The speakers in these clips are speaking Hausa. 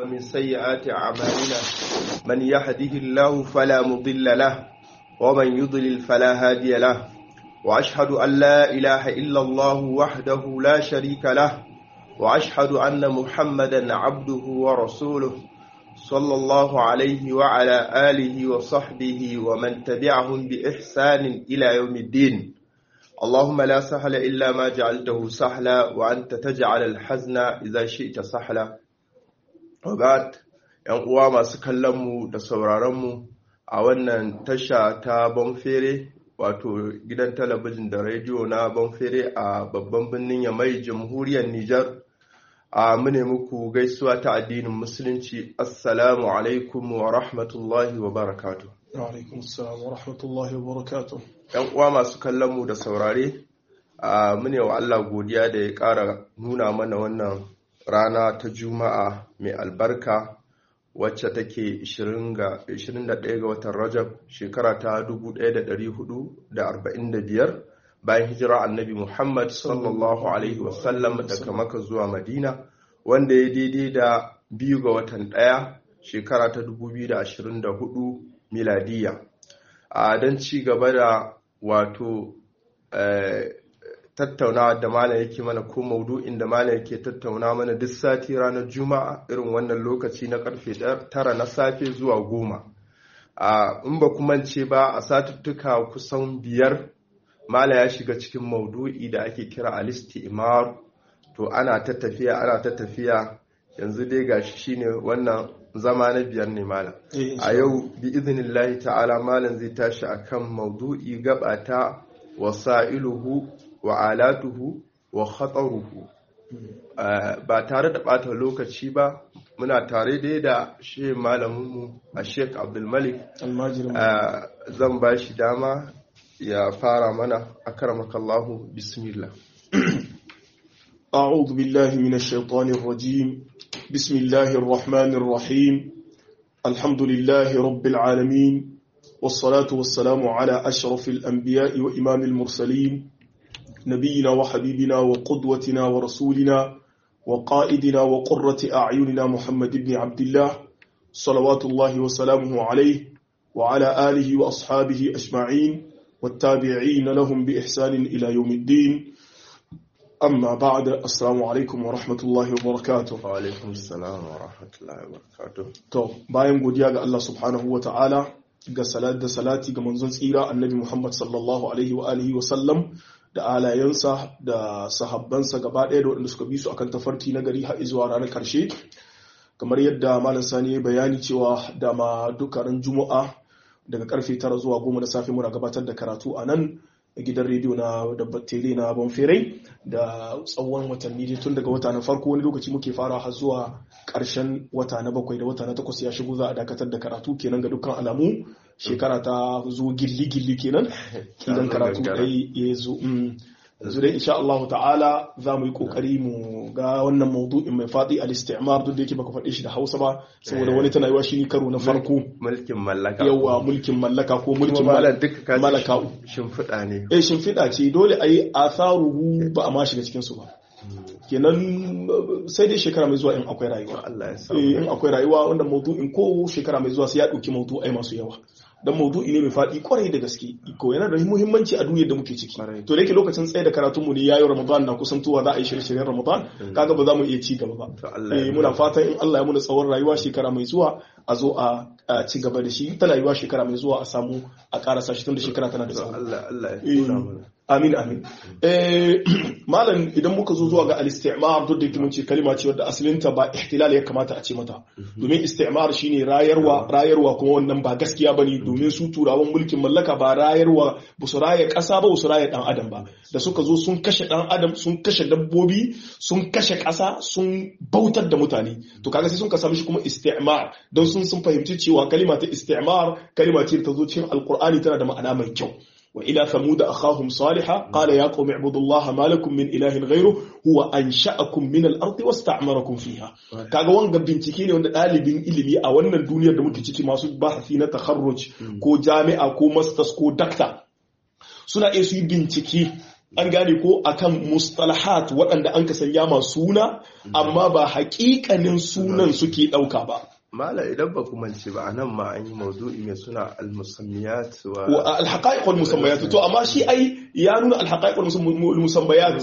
ومن سيئات أعمالنا من يهده الله فلا مضل له ومن يضلل فلا هادي له وأشهد أن لا إله إلا الله وحده لا شريك له وأشهد أن محمدا عبده ورسوله صلى الله عليه وعلى آله وصحبه ومن تبعهم بإحسان إلى يوم الدين اللهم لا سهل إلا ما جعلته سهلا وأنت تجعل الحزن إذا شئت سهلا وبعد ‘yan uwa masu kallonmu da sauraronmu a wannan tasha ta Bonfere wato gidan talabijin da rediyo na Bonfere a babban birnin Yamai jamhuriyar Nijar a mune muku gaisuwa ta addinin musulunci assalamu alaikum wa rahmatullahi wa barakatu alaikum assalam wa rahmatullahi wa barakatu yan uwa masu kallon mu da saurare a mune wa Allah godiya da ya ƙara nuna mana wannan rana ta juma'a mai albarka wacce take 21 ga watan rajab shekara ta 1445 bayan hijira annabi Muhammad sallallahu Alaihi wasallam daga maka zuwa Madina wanda ya daidai da biyu ga watan ɗaya shekara ta 2024 miladiya. A don ci gaba da wato tattauna da malam yake mana ko maudu'in da malam yake tattauna mana duk sati ranar juma'a irin wannan lokaci na karfe tara na safe zuwa goma. in ba kuma ce ba a satuttuka kusan biyar mala ya shiga cikin maudu'i da ake kira al-istimar to ana ta tafiya ana ta tafiya yanzu dai gashi shine wannan zama na biyar ne mala a yau bi iznillahi ta'ala malam zai tashi akan maudu'i gabata wasa'iluhu wa alatuhu wa khataruhu ba tare da bata lokaci ba muna tare dai da shi malaminmu a sheik abdulmalik zan ba shi dama ya fara mana akramakallahu bismillah أعوذ بالله من الشيطان الرجيم بسم الله الرحمن الرحيم الحمد لله رب العالمين والصلاة والسلام على أشرف الأنبياء وإمام المرسلين نبينا وحبيبنا وقدوتنا ورسولنا وقائدنا وقرة أعيننا محمد بن عبد الله صلوات الله وسلامه عليه وعلى آله وأصحابه أجمعين والتابعين لهم بإحسان إلى يوم الدين أما بعد السلام عليكم ورحمة الله وبركاته وعليكم السلام ورحمة الله وبركاته to bayan godiya ga Allah subhanahu wa ta'ala ga salat da salati ga manzon tsira annabi Muhammad sallallahu alaihi wa alihi wa sallam da alayensa da sahabbansa gaba ɗaya da waɗanda suka bi su akan tafarki na gari har zuwa ranar karshe kamar yadda malam sani ya bayani cewa dama dukkanin juma'a daga karfe tara zuwa goma da safe muna gabatar da karatu a nan a gidan rediyo na dabbatere na bonferai da tsawon watanni tun daga wata na farko wani lokaci muke fara har zuwa karshen wata na bakwai da wata na takwas ya shigo za a dakatar da karatu kenan ga dukkan alamu shekara ta zo gilli-gilli kenan kidan karatu dai ya zo yanzu dai insha Allah ta'ala za mu yi kokari mu ga wannan maudu'in mai fadi al-istimar duk da yake baka faɗe shi da Hausa ba saboda wani tana yiwa shi karo na farko mulkin mallaka yawa mulkin mallaka ko mulkin mallaka shimfiɗa ne eh shimfiɗa ce dole a yi atharuhu ba a ma shiga cikin su ba kenan sai dai shekara mai zuwa in akwai rayuwa in akwai rayuwa wanda maudu'in ko shekara mai zuwa sai ya ɗauki maudu'ai masu yawa dan maudu'i ne mai faɗi kwarai da gaske ko yana da muhimmanci a duniyar da muke ciki to da yake lokacin tsaye da karatun mu ne yayin Ramadan na kusantowa za a yi shirye-shiryen Ramadan kaga ba za mu iya ci gaba ba eh muna fatan in Allah ya muna tsawon rayuwa shekara mai zuwa a zo a ci gaba da shi ta rayuwa shekara mai zuwa a samu a karasa shi tun da shekara tana da tsawo Allah Allah ya tuna mana amin amin eh malam idan muka zo zuwa ga al-istimar duk da yake mun ce kalima ce wadda asalinta ba ihtilal ya kamata a ce mata domin istimar shine rayarwa rayarwa kuma wannan ba gaskiya bane domin su turawan mulkin mallaka ba rayarwa ba su raya kasa ba su raya dan adam ba da suka zo sun kashe dan adam sun kashe dabbobi sun kashe kasa sun bautar da mutane to kaga sai sun ka sami shi kuma istimar don sun sun fahimci cewa kalima ta istimar kalima ce ta zo cikin alqur'ani tana da ma'ana mai kyau وإلى ثمود أخاهم صالحا قال يا قوم اعبدوا الله ما لكم من إله غيره هو أنشأكم من الأرض واستعمركم فيها kaga wanga bincike ne wanda ɗalibin ilimi a wannan duniyar da muke ciki masu bahasi na takharruj ko jami'a ko masters ko dakta suna iya su yi bincike an gane ko akan mustalahat waɗanda an ka sanya ma suna amma ba haƙiƙanin sunan suke ɗauka ba mala idan ba ku mance ba anan ma an yi maudu'i mai suna al-musammiyat wa wa al-haqa'iq wal musammayat to amma shi ai ya nuna al-haqa'iq wal musammayat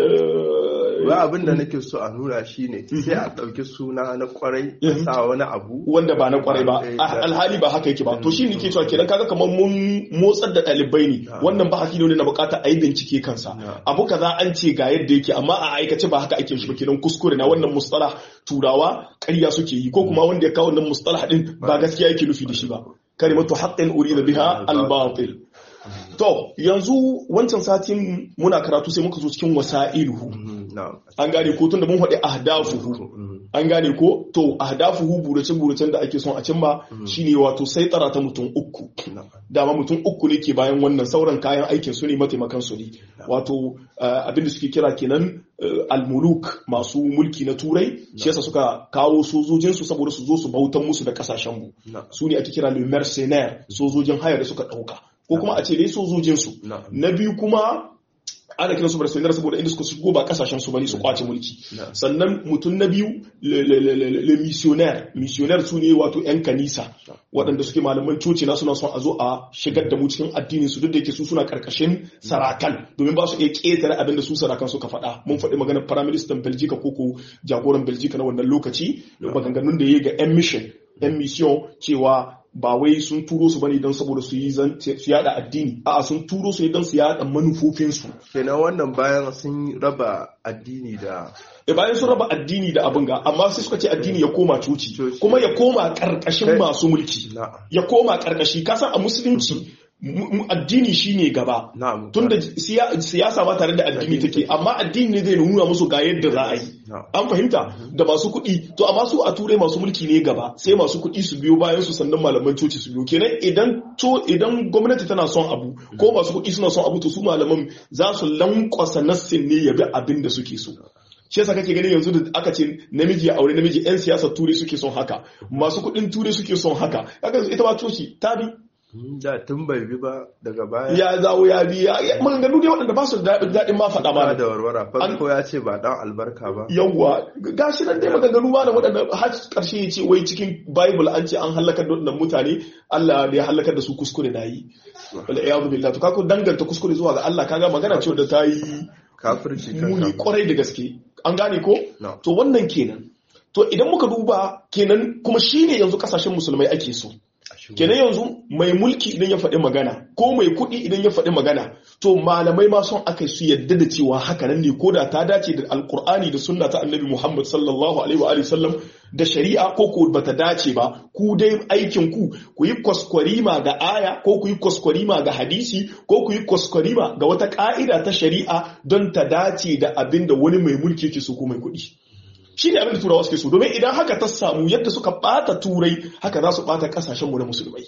ba abin da nake so a nuna shi ne sai a ɗauki suna na kwarai a sa wani abu wanda ba na kwarai ba alhali ba haka yake ba to shi nake cewa kenan kaga kamar mun motsar da ɗalibai ne wannan ba ne na bukata a yi bincike kansa abu kaza an ce ga yadda yake amma a aikace ba haka ake shi ba kenan kuskure na wannan mustalah turawa ƙarya suke yi ko kuma wanda ya kawo wannan mustalah din ba gaskiya yake nufi da shi ba kalimatu haqqin urida biha al-batil To, yanzu wancan satin muna karatu sai muka zo cikin wasa'iluhu. An gane ko tun da mun haɗe ahdafuhu. An gane ko to ahdafuhu burace-buracen da ake son a cimma shine wato sai tsara ta mutum uku. Dama mutum uku ne ke bayan wannan sauran kayan aikin su ne mataimakan su ne. Wato abin da suke kira kenan almuluk masu mulki na turai shi yasa suka kawo sojojinsu saboda su zo su bautan musu da kasashen mu. Su ne ake kira le mercenaire sojojin haya da suka ɗauka. ko kuma a ce dai sojojinsu na biyu kuma ana kiran su barcelona saboda inda suka shigo ba kasashen su bane su kwace mulki sannan mutum na biyu le missionnaire missionnaire su ne wato yan kanisa waɗanda suke malaman coci na suna son a zo a shigar da mu cikin addinin su duk da yake su suna karkashin sarakan domin ba su iya ƙetare abin da su sarakan suka faɗa mun faɗi maganar firaministan belgica ko ko jagoran belgica na wannan lokaci maganganun da ya ga yan mission yan mission cewa ba wai sun turo su bane don saboda su yi su yada addini a'a sun turo su ne don su yada manufofinsu kenan wannan bayan sun raba addini da e bayan sun raba addini da abin ga amma sai suka ce addini ya koma coci kuma ya koma karkashin masu mulki ya koma karkashi kasan a musulunci addini shine gaba tunda siyasa ba tare da addini take amma addini ne zai nuna musu ga yadda za a yi an fahimta da masu kuɗi to amma su a turai masu mulki ne gaba sai masu kuɗi su biyo bayan su sannan malaman coci su biyo kenan idan to idan gwamnati tana son abu ko masu kuɗi suna son abu to su malaman za su lankwasa nassin ne ya bi abin da suke so shi yasa kake ganin yanzu da aka ce namiji ya aure namiji yan siyasar turai suke son haka masu kuɗin turai suke son haka kaga ita ma coci ta bi da tun bai bi ba daga baya ya zawo ya bi ya maganganu dai waɗanda ba su da daɗin ma faɗa ba da warwara farko ya ce ba dan albarka ba yawwa gashi nan dai maganganu ma da waɗanda har ƙarshe ya ce wai cikin bible an ce an halakar da waɗannan mutane Allah da ya halakar da su kuskure na yi wala iyadu billah to kako danganta kuskure zuwa ga Allah kaga magana ce da ta yi kafirci muni kwarai da gaske an gane ko to wannan kenan to idan muka duba kenan kuma shine yanzu kasashen musulmai ake so kenan yanzu mai mulki idan ya faɗi magana ko mai kuɗi idan ya faɗi magana to malamai ma son aka su yadda da cewa haka nan ne ko da ta dace da alkur'ani da sunna ta annabi muhammad sallallahu alaihi wa sallam da shari'a ko ko bata dace ba ku dai aikin ku ku yi kwaskwarima ga aya ko ku yi kwaskwarima ga hadisi ko ku yi kwaskwarima ga wata ka'ida ta shari'a don ta dace da abin da wani mai mulki yake so ko mai kuɗi shi ne abin da turawa suke so domin idan haka ta samu yadda suka bata turai haka za su bata kasashenmu na musulmai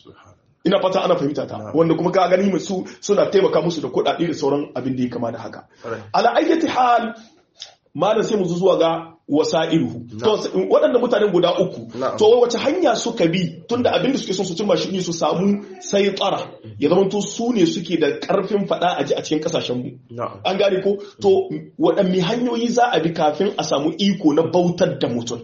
ina fata ana fahimta ta wanda kuma ka gani su suna taimaka musu da kuɗaɗe da sauran abin da ya kama da haka ala ayyati hal malam sai mu zuwa ga wasa'iluhu to waɗanda mutanen guda uku to wace hanya suka bi tunda abin da suke son su cimma shi ne su samu sai tsara ya zama to su ne suke da karfin fada a ji a cikin kasashen mu an gane ko to waɗanne hanyoyi za a bi kafin a samu iko na bautar da mutum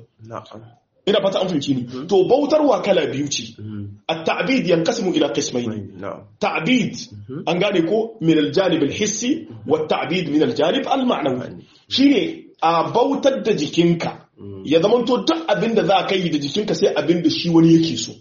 ina fata an fahimci ni to bautarwa kala biyu ce at-ta'bid yanqasimu ila qismayn ta'bid an gane ko min al-janib al-hissi wa at-ta'bid min al-janib al-ma'nawi shine a bautar da jikinka ya zama to duk abin da za ka yi da jikinka sai abin da shi wani yake so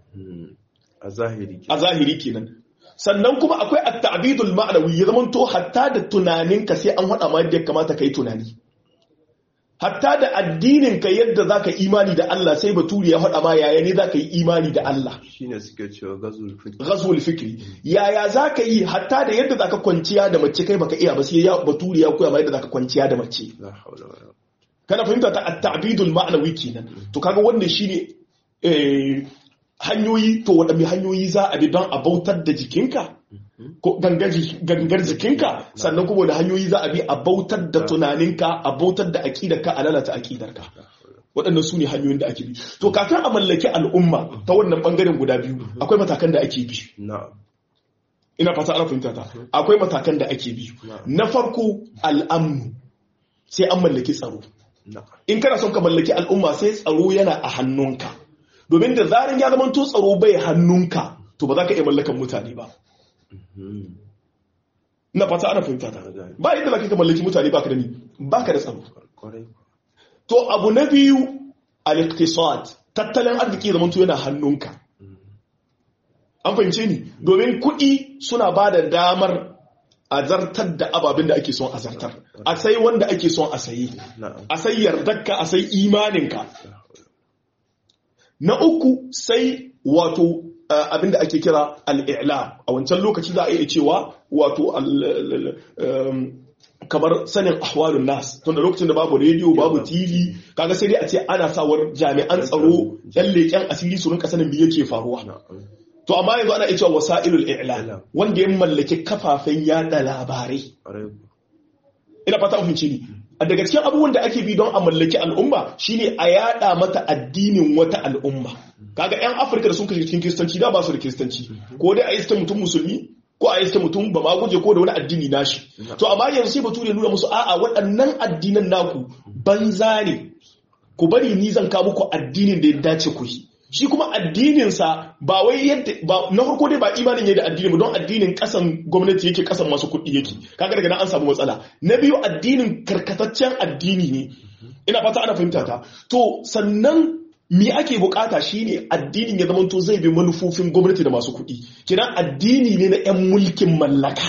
a zahiri a zahiri kenan sannan kuma akwai at-ta'bidul ma'nawi ya zama to hatta da tunaninka sai an hada ma yadda ya kamata kai tunani hatta da addinin ka yadda zaka imani da Allah sai baturi ya hada ma yaya ne zaka yi imani da Allah shine suke cewa ghazwul fikri ghazwul fikri yaya zaka yi hatta da yadda zaka kwanciya da mace kai baka iya ba sai ya baturi ya koya ma yadda zaka kwanciya da mace kana fahimta ta at-ta'bidul ma'nawi kenan to kaga wannan shine eh hanyoyi to waɗanne hanyoyi za a bi don a bautar da jikinka ko gangar jikinka sannan kuma da hanyoyi za a bi a bautar da tunaninka a bautar da aƙidarka a lalata aƙidarka waɗannan su ne hanyoyin da ake bi to kafin a mallaki al'umma ta wannan ɓangaren guda biyu akwai matakan da ake bi ina fata ana fahimta ta akwai matakan da ake bi na farko al'amnu sai an mallaki tsaro in kana son ka mallaki al'umma sai tsaro yana a hannunka domin da zarin ya zama to tsaro bai hannunka to ba za ka iya mallakan mutane ba ina fata ana fahimta ta ba yadda za ka mallaki mutane ba ka da ni ba ka da tsaro to abu na biyu al-iqtisad tattalin arziki zaman to yana hannunka an fahimce ni domin kuɗi suna ba da damar a zartar da ababen da ake son a zartar a sai wanda ake son a sayi a sai yardarka a sai imaninka na uku sai wato abin da ake kira al'ila a wancan lokaci za a iya cewa wato kamar sanin ahwalun nas tun da lokacin da babu rediyo babu tv kaga sai dai a ce ana sawar jami'an tsaro yan leƙen asiri su rinka sanin me yake faruwa to amma yanzu ana cewa wasa'ilul i'lam wanda ya mallaki kafafen yada labarai ina fata mun ni daga cikin abubuwan da ake bi don a mallaki al'umma shine a yada mata addinin wata al'umma kaga yan afirka da sun kashe cikin kiristanci da ba su da kiristanci ko dai a iska mutum musulmi ko a iska mutum ba ma guje ko da wani addini nashi to amma yanzu sai bature nuna musu a'a waɗannan addinan naku banza ne ku bari ni zan kawo muku addinin da ya dace ku yi shi kuma addininsa ba wai yadda ba na farko dai ba imanin yadda addini ba don addinin kasan gwamnati yake kasan masu kuɗi yake kaga daga nan an samu matsala na biyu addinin karkataccen addini ne ina fata ana fahimta ta to sannan me ake bukata shine addinin ya zamanto zai bi manufofin gwamnati da masu kuɗi kiran addini ne na 'yan mulkin mallaka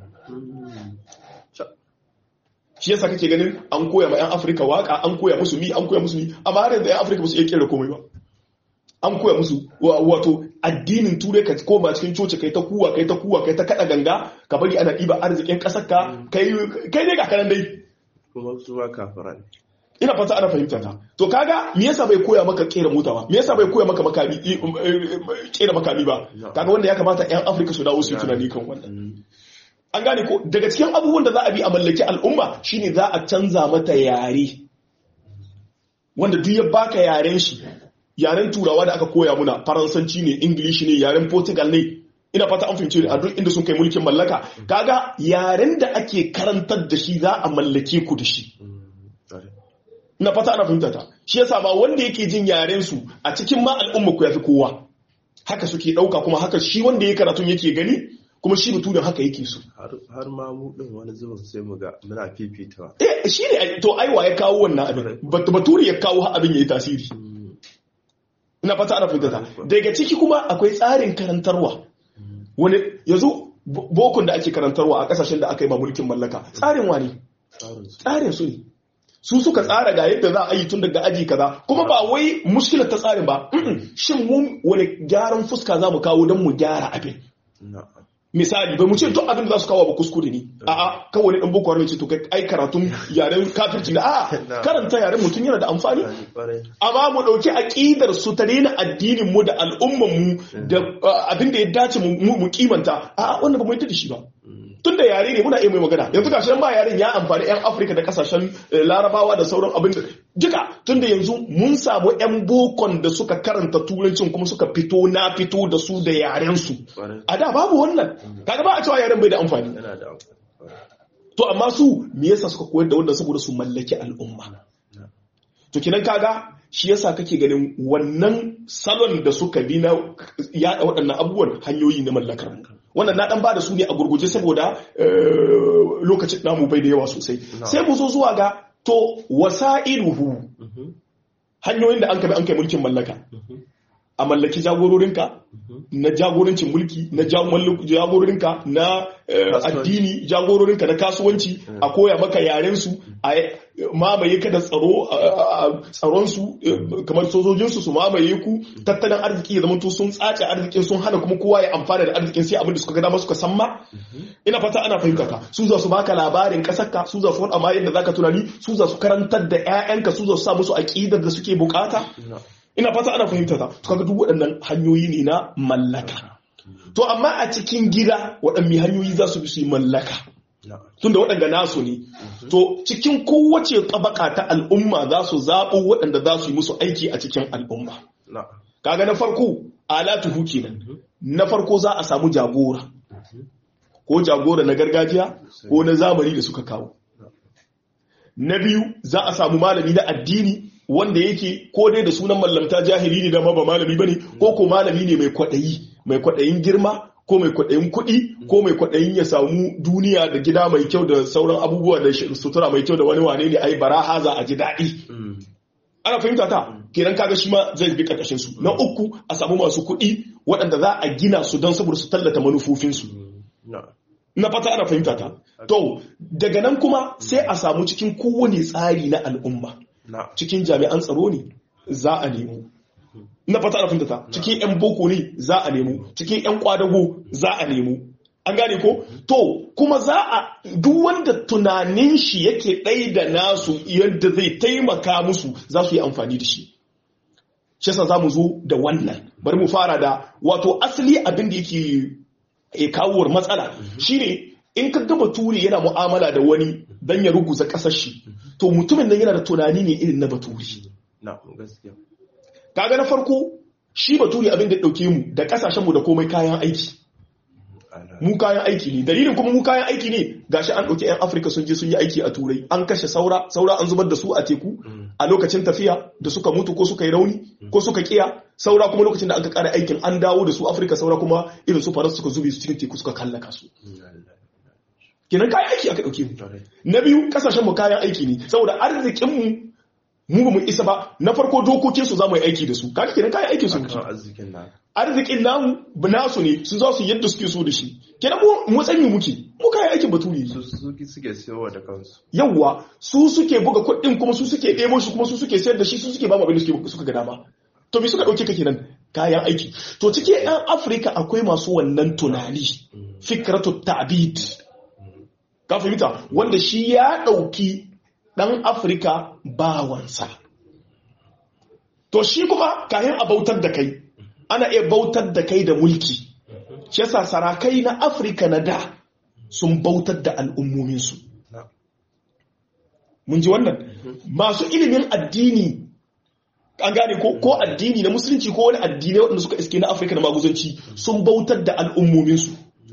shi yasa kake ganin an koya ma 'yan afirka waka an koya musu mi an koya musu mi amma har yanzu 'yan afirka ba su iya kera komai ba an koya musu wato addinin turai ka koma cikin coci kai ta kuwa kai ta kuwa kai ta kada ganga ka bari ana ɗiba arzikin ƙasar ka kai ne ga kanan dai kuma su ba kafara ne ina fata ana fahimta ta to kaga me yasa bai koya maka kera mota ba me yasa bai koya maka makami kera makami ba kaga wanda ya kamata yan afirka su dawo su yi tunani kan wannan an gane ko daga cikin abubuwan da za a bi a mallaki al'umma shine za a canza mata yare wanda duk ya baka yaren shi yaren turawa da aka koya muna faransanci ne ingilishi ne yaren portugal ne ina fata an fahimci a duk inda sun kai mulkin mallaka kaga yaren da ake karantar da shi za a mallake ku da shi ina fata ana fahimta ta shi yasa ba wanda yake jin yaren su a cikin ma al'umma ku yafi kowa haka suke dauka kuma haka shi wanda ya karatun yake gani kuma shi mutumin haka yake so har ma mu din wani zubin sai mu ga muna fifitawa eh shi ne to aiwa ya kawo wannan abin baturi ya kawo abin yayi tasiri ina fata ana fahimta daga ciki kuma akwai tsarin karantarwa wani yanzu bokun da ake karantarwa a kasashen da aka yi ma mulkin mallaka tsarin wani tsarin su ne su suka tsara ga yadda za a yi tun daga aji kaza kuma ba wai muskilar ta tsarin ba shin mu wani gyaran fuska za mu kawo don mu gyara abin misali bai mu ce duk abin da za su kawo ba kuskure ne a'a kawai dan boko haram ce to kai ai karatun yaren kafirci da a'a karanta yaren mutum yana da amfani amma mu dauki aqidar su ta daina addinin mu da al'umman mu da abin da ya dace mu kimanta a'a wannan ba mu yi da shi ba tun da yare ne muna iya mai magana yanzu ga shi ba yaren ya amfani yan afirka da kasashen larabawa da sauran abin da duka tun da yanzu mun samu yan bokon da suka karanta turancin kuma suka fito na fito da su da yaren su a da babu wannan kaga ba a cewa yaren bai da amfani to amma su me yasa suka koyar da wanda saboda su mallaki al'umma to kinan kaga shi yasa kake ganin wannan salon da suka bi na yada waɗannan abubuwan hanyoyi na mallakar mu wannan na dan ba da su ne a gurguje saboda lokacin namu bai da yawa sosai sai mu zo zuwa ga to wasa'iluhu hanyoyin da an kai an kai mulkin mallaka a mallaki jagororinka na jagorancin mulki na jagororinka na addini jagororinka na kasuwanci a koya maka yarensu a mamaye ka da tsaronsu kamar sojojinsu su mamaye ku tattalin arziki ya zama sun tsace arzikin sun hana kuma kowa ya amfana da arzikin sai abin da suka ga dama suka san ma ina fata ana fahimta ka su za su baka labarin kasarka su za su faɗa ma yadda zaka tunani su za su karantar da 'ya'yanka su za su sa musu aƙidar da suke bukata ina fata ana fahimta ta to kaga duk waɗannan hanyoyi ne na mallaka to amma a cikin gida waɗanne hanyoyi za su bi su yi mallaka tunda waɗanda nasu ne to cikin kowace tabaka ta al'umma za su zaɓo waɗanda za su yi musu aiki a cikin al'umma kaga na farko alatuhu kenan na farko za a samu jagora ko jagora na gargajiya ko na zamani da suka kawo na biyu za a samu malami na addini wanda yake ko dai da sunan mallamta jahili ne da ma ba malami bane ko ko malami ne mai kwaɗayi mai kwaɗayin girma ko mai kwaɗayin kuɗi ko mai kwaɗayin ya samu duniya da gida mai kyau da sauran abubuwa da sutura mai kyau da wani wane ne ai bara haza a ji daɗi ana fahimta ta kenan kaga shi ma zai bi karkashin su na uku a samu masu kuɗi waɗanda za a gina su don saboda su tallata manufofinsu na fata ana fahimta ta to daga nan kuma sai a samu cikin kowane tsari na al'umma cikin jami'an tsaro ne za a nemo na fata ana fahimta ta cikin 'yan boko ne za a nemo cikin 'yan kwadago za a nemo an gane ko to kuma za a duk wanda tunanin shi yake ɗai da nasu yadda zai taimaka musu za su yi amfani da shi shi yasa za mu zo da wannan bari mu fara da wato asali abin da yake e kawowar matsala shine in ka gama ture yana mu'amala da wani dan ya ruguza kasar shi to mutumin nan yana da tunani ne irin na baturi kaga na farko shi baturi abin da dauke mu da kasashen mu da komai kayan aiki mu kayan aiki ne dalilin kuma mu kayan aiki ne gashi an dauki yan afirka sun je sun yi aiki a turai an kashe saura saura an zubar da su a teku a lokacin tafiya da suka mutu ko suka yi rauni ko suka kiya saura kuma lokacin da aka kara aikin an dawo da su afirka saura kuma irin su faransa suka zube su cikin teku suka kallaka su kenan kayan aiki aka dauke mu na biyu kasashen mu kayan aiki ne saboda arzikin mu mu ba mu isa ba na farko dokokin su zamu yi aiki da su kaga kenan kayan aikin su muke arzikin namu nasu ne su za su yadda suke so da shi kenan mu mu tsanyi muke mu kayan aikin baturi su suke siyowa da kansu yawwa su suke buga kuɗin kuma su suke ɗebo shi kuma su suke sayar da shi su suke ba mu abin da suke suka ga dama to me suka ɗauke ka kenan kayan aiki to cikin yan afirka akwai masu wannan tunani fikratu ta'bid ka fahimta wanda shi ya ɗauki ɗan afirka bawansa to shi kuma kayan a bautar da kai ana iya bautar da kai da mulki shi yasa sarakai na afirka na da sun bautar da al'ummominsu mun ji wannan masu ilimin addini an gane ko ko addini na musulunci ko wani addini waɗanda suka iske na afirka na maguzanci sun bautar da al'ummominsu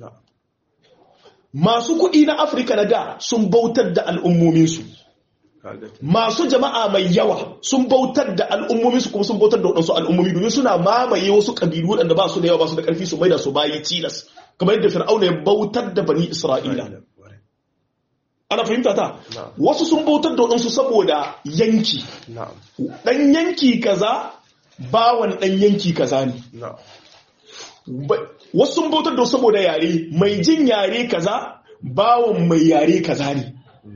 masu kuɗi na afirka na da sun bautar da al'ummominsu masu jama'a mai yawa sun bautar da al'ummominsu kuma sun bautar da waɗansu al'ummomi domin suna mamaye wasu ƙabilu waɗanda ba su da yawa ba su da ƙarfi su maida su bayi tilas kamar yadda fir'auna ya bautar da bani isra'ila ana fahimta ta wasu sun bautar da waɗansu saboda yanki ɗan yanki kaza bawan ɗan yanki kaza ne wasu sun bautar da saboda yare mai jin yare kaza bawan mai yare kaza ne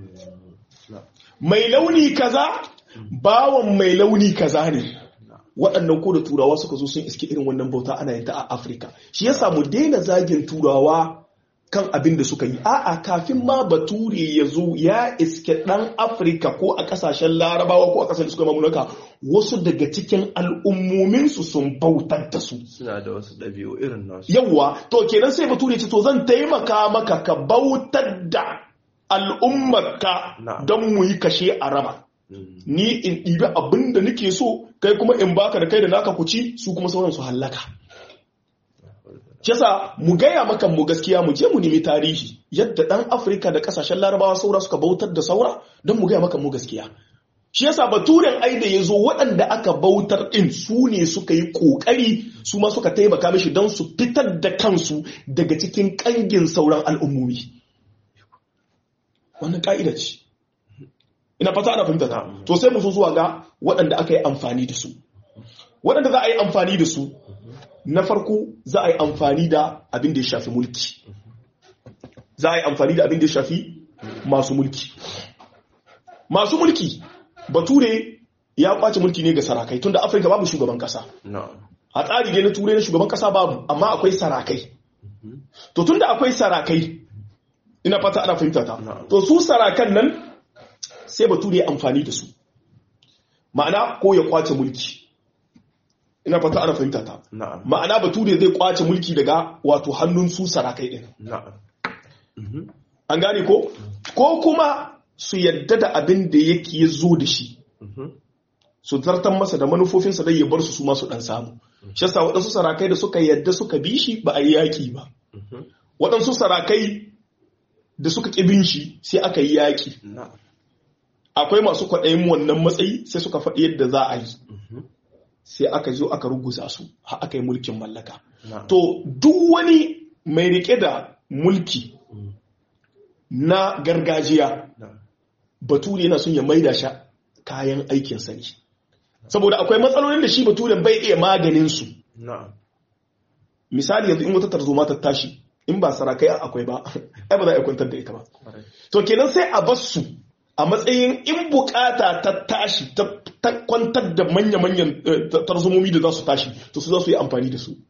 mai launi kaza bawan mai launi kaza ne waɗannan ko da turawa suka zo sun iske irin wannan bauta ana yin ta a afirka shi ya samu daina zagin turawa kan abin da suka yi a'a kafin ma bature ya zo ya iske ɗan afirka ko a ƙasashen larabawa ko a ƙasashen da suka mamulaka wasu daga cikin al'ummominsu sun bautar da su suna da wasu ɗabi'u irin nasu yawwa to kenan sai bature ce to zan taimaka maka ka bautar da al'ummarka don mu yi kashe a raba ni in ɗibi abin da nake so kai kuma in baka da kai da naka kuci su kuma sauran su hallaka Shasa mu gaya maka mu gaskiya mu je mu nemi tarihi yadda ɗan Afirka da ƙasashen larabawa saura suka bautar da saura don mu gaya maka mu gaskiya. Shi yasa baturen ai da ya zo waɗanda aka bautar ɗin su ne suka yi ƙoƙari su ma suka taimaka mishi don su fitar da kansu daga cikin ƙangin sauran al'ummomi. Wannan ƙa'ida ce. Ina fata ana fahimta ta. To sai mu zo zuwa ga waɗanda aka yi amfani da su. Waɗanda za a yi amfani da su na farko za a yi amfani da abin da ya shafi mulki za a yi amfani da abin da ya shafi masu mulki masu mulki bature ya kwace mulki ne ga sarakai tunda afirka babu shugaban kasa a tsari ne na turai na shugaban kasa babu amma akwai sarakai to tunda akwai sarakai ina fata ana fahimta ta to su sarakan nan sai bature ya amfani da su ma'ana ko ya kwace mulki ina fata ana fahimta ta ma'ana bature zai kwace mulki daga wato hannun su sarakai din an gane ko ko kuma su yadda da abin da yake ya zo da shi su zartan masa da manufofinsa dai ya bar su su masu dan samu shi yasa waɗansu sarakai da suka yadda suka bi shi ba a yi yaƙi ba waɗansu sarakai da suka ƙibin shi sai aka yi yaƙi na'am akwai masu kwaɗayin wannan matsayi sai suka faɗi yadda za a yi Mhm. sai aka zo aka ruguza su har aka yi mulkin mallaka na'am to duk wani mai rike da mulki Mm. na gargajiya na'am bature yana son ya maida shi kayan aikin sa ne saboda akwai matsalolin da shi baturen bai iya maganin su na'am misali yanzu in wata tarzoma ta tashi in ba sarakai akwai ba ai ba za a iya kwantar da ita ba Kwarai. to kenan sai a bar su a matsayin in bukata ta tashi ta ta kwantar da manya-manyan eh, ta- tarzomomi da za su tashi to su za su yi amfani da su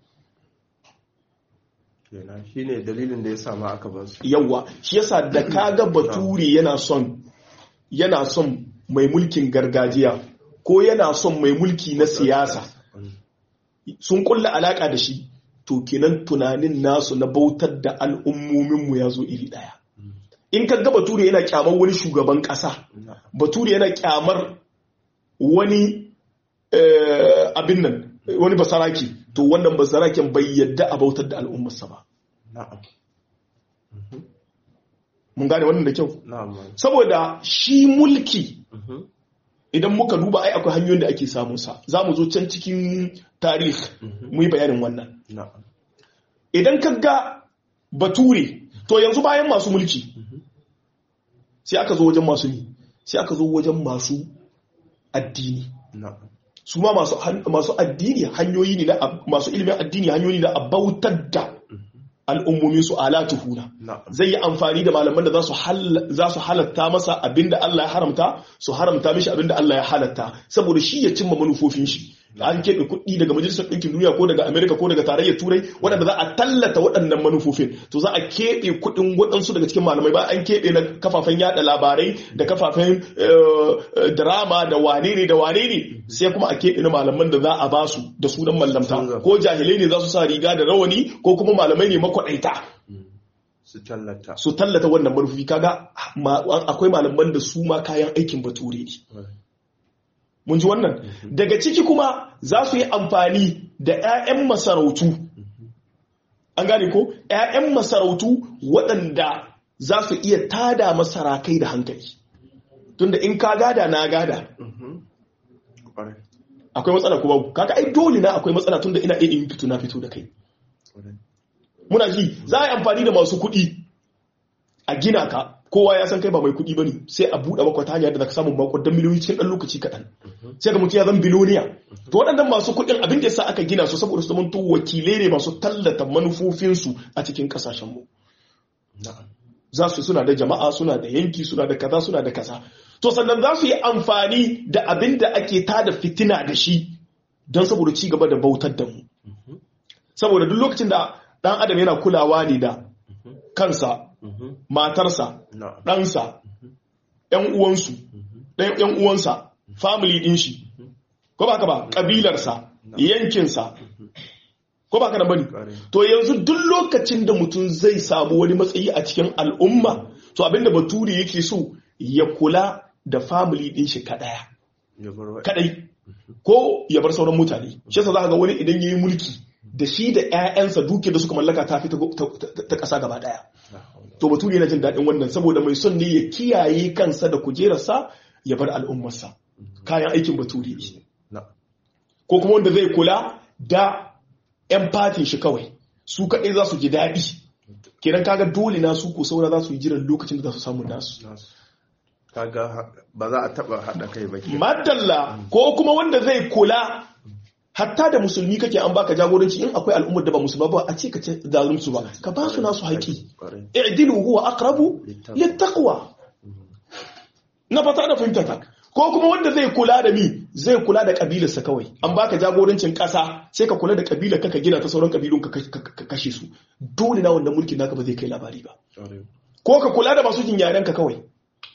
kenan shine dalilin da ya sa ma aka bar su yawa shi yasa da kaga bature yana son yana son mai mulkin gargajiya ko yana son mai mulki na siyasa Mm. sun kulla alaka da shi to kenan tunanin nasu na bautar da al'ummominmu ya zo iri daya in ka ga bature yana kyamar wani shugaban kasa na'am bature yana kyamar wani eh, abin nan wani basaraki to wannan basaraken bai yadda a bautar da al'ummarsa ba na'am mun gane wannan da kyau na'am saboda shi mulki Mhm. idan muka duba ai akwai hanyoyin da ake samun sa za mu zo can cikin tarih mu yi bayanin wannan na'am idan ka ga bature to yanzu bayan masu mulki sai aka zo wajen masu ni sai aka zo wajen masu addini na'am su ma masu han- masu addini hanyoyi ne na ab- masu ilimin addini hanyoyi ne na abautar da al'ummomin su alatuhuna na'am zai yi amfani da malaman da za su hal- za su halatta masa abinda Allah ya haramta su haramta mishi abinda Allah ya halatta saboda shi ya cimma manufofin shi an keɓe kuɗi daga majalisar ɗinkin duniya ko daga Amerika ko daga tarayyar turai waɗanda za a tallata waɗannan manufofin to za a keɓe kuɗin waɗansu daga cikin malamai ba an keɓe na kafafen yada labarai da kafafen eh, eh, drama da wane ne da wane ne sai kuma a keɓe na malaman da za a ba su da sunan mallamta ko jahilai ne za su sa riga da rawani ko kuma malamai ne makwaɗaita su tallata su tallata wannan manufofi kaga ma- akwai malaman da su ma kayan aikin bature ne mun ji wannan daga ciki kuma za su yi amfani da 'ya'yan masarautu an gane ko 'ya'yan masarautu waɗanda za su iya tada masarakai da hankali tunda in ka gada na gada kwarai akwai matsala kuma kaga ai dole na akwai matsala tunda ina iya in fito na fito da kai kwarai muna ji za a yi amfani da masu kuɗi a gina ka kowa ya san kai ba mai kuɗi ba ne sai a buɗe maka ta hanyar da zaka samu makwadon miliyoyi cikin ɗan lokaci kaɗan sai ga mutum ya zan biloniya to waɗannan masu kuɗin abin da yasa aka gina su saboda su zamanto wakilai ne masu tallata manufofinsu a cikin ƙasashenmu na'am za su suna da jama'a suna da yanki suna da kaza suna da kaza to sannan za su yi amfani da abin da ake tada fitina da shi don saboda ci gaba da bautar da mu saboda duk lokacin da ɗan adam yana kulawa ne da kansa matarsa na'am ɗansa ‘yan uwansu ɗan ‘yan uwansa family ɗin shi ko ba ka ba ƙabilarsa yankinsa ko ba ka da bane kwarai to yanzu duk lokacin da mutum zai samu wani matsayi a cikin al'umma to abinda bature yake so ya kula da family ɗin shi kaɗaya ya bar wa kadai ko ya bar sauran mutane shi yasa za ga wani idan yayi mulki da shi da ƴaƴansa duke da suka mallaka ta fi ta ta- ta ƙasa gaba ɗaya la hawla to bature yana jin daɗin wannan saboda mai son ne ya kiyaye kansa da kujerarsa ya bar al'ummarsa kayan aikin bature ne na'am ko kuma wanda zai kula da 'yan fatin shi kawai su kaɗai za su ji daɗi kenan kaga dole na su ko saura za su yi jiran lokacin da za su samu nasu nasu kaga ha- ba za a taba haɗa kai ba ke madalla ko kuma wanda zai kula hatta da musulmi kake an baka jagoranci in akwai al'ummar da ba musulma ba a ce ka ce zalunci ba ka ba su nasu haƙi kwarai i'dilu huwa aqrabu littaqwa na fata da fahimta ta ko kuma wanda zai kula da mi zai kula da kabilarsa kawai an baka jagorancin kasa sai ka kula da kabilar ka ka gina ta sauran kabilun ka ka- ka- ka kashe su dole na wannan mulkin naka ba zai kai labari ba kwarai ko ka kula da masu jin yaren ka kawai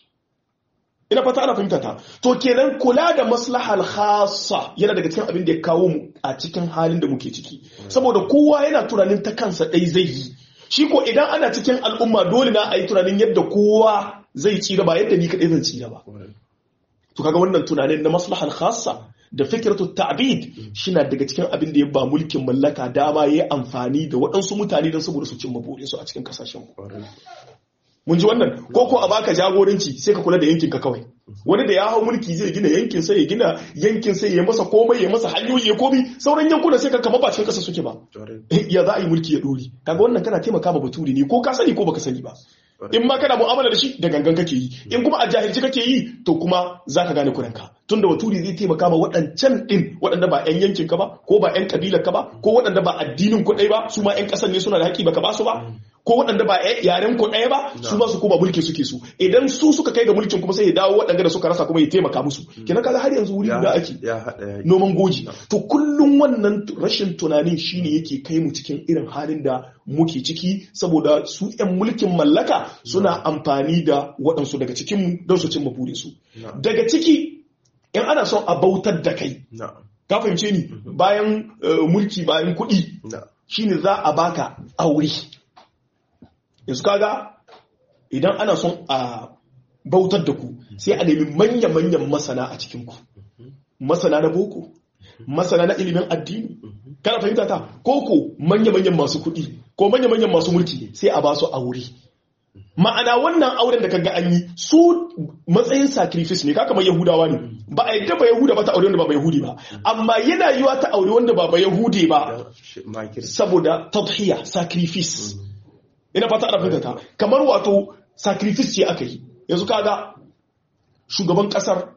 ina fata ana fahimta ta to kenan kula da maslahal khassa yana daga cikin abin da ya kawo mu a cikin halin da muke ciki saboda kowa yana tunanin ta kansa dai zai yi shi ko idan ana cikin al'umma dole na a yi tunanin yadda kowa zai tsira ba yadda ni kaɗai zan tsira ba kwarai to kaga wannan tunanin na maslahal khassa da fikirtu ta'bid shina daga cikin abin da ya ba mulkin mallaka dama yayi amfani da waɗansu mutane don saboda su cimma burinsu a cikin kasashen mu mun ji wannan ko ko a baka jagoranci sai ka kula da yankin ka kawai wani da ya hau mulki zai gina yankin sai ya gina yankin sai ya masa komai ya masa hanyoyi ya komi sauran yankuna sai ka kama ba cikin kasa suke ba ya za a yi mulki ya dori kaga wannan kana taimaka ma baturi ne ko ka sani ko baka sani ba in ma kana mu'amala da shi da gangan kake yi in kuma a jahilci kake yi to kuma za ka gane kuranka tun da baturi zai taimaka ma waɗancan ɗin waɗanda ba 'yan yankin ka ba ko ba 'yan kabilar ka ba ko waɗanda ba addinin ku ɗaya ba su ma 'yan ƙasar ne suna da haƙi baka ba su ba ko waɗanda ba yaren ku ɗaya ba su ba su kuma mulki suke su idan su suka kai ga mulkin kuma sai ya dawo waɗanda da suka rasa kuma ya taimaka musu kenan kaga har yanzu wuri guda ake noman goji to kullum wannan rashin tunanin shine yake kai mu cikin irin halin da muke ciki saboda su 'yan mulkin mallaka suna amfani da waɗansu daga cikinmu don su cimma burinsu daga ciki in ana son a bautar da kai ka fahimce ni bayan mulki bayan kuɗi shine za a baka aure yanzu kaga idan ana son a bautar da ku sai a nemi manya-manyan masana a cikinku masana na boko masana na ilimin addini kana fahimta ta koko manya-manyan masu kuɗi ko manya-manyan masu mulki sai a ba su aure ma'ana wannan auren da kaga an yi su matsayin sacrifice ne kaka mai yahudawa ne ba a yadda ba yahuda ba ta aure wanda ba yahudi ba amma yana yiwa ta aure wanda ba ba yahudi ba saboda tadhiya sacrifice ina fata ana fahimta ta kamar wato sacrifice ce aka yi yanzu kaga shugaban kasar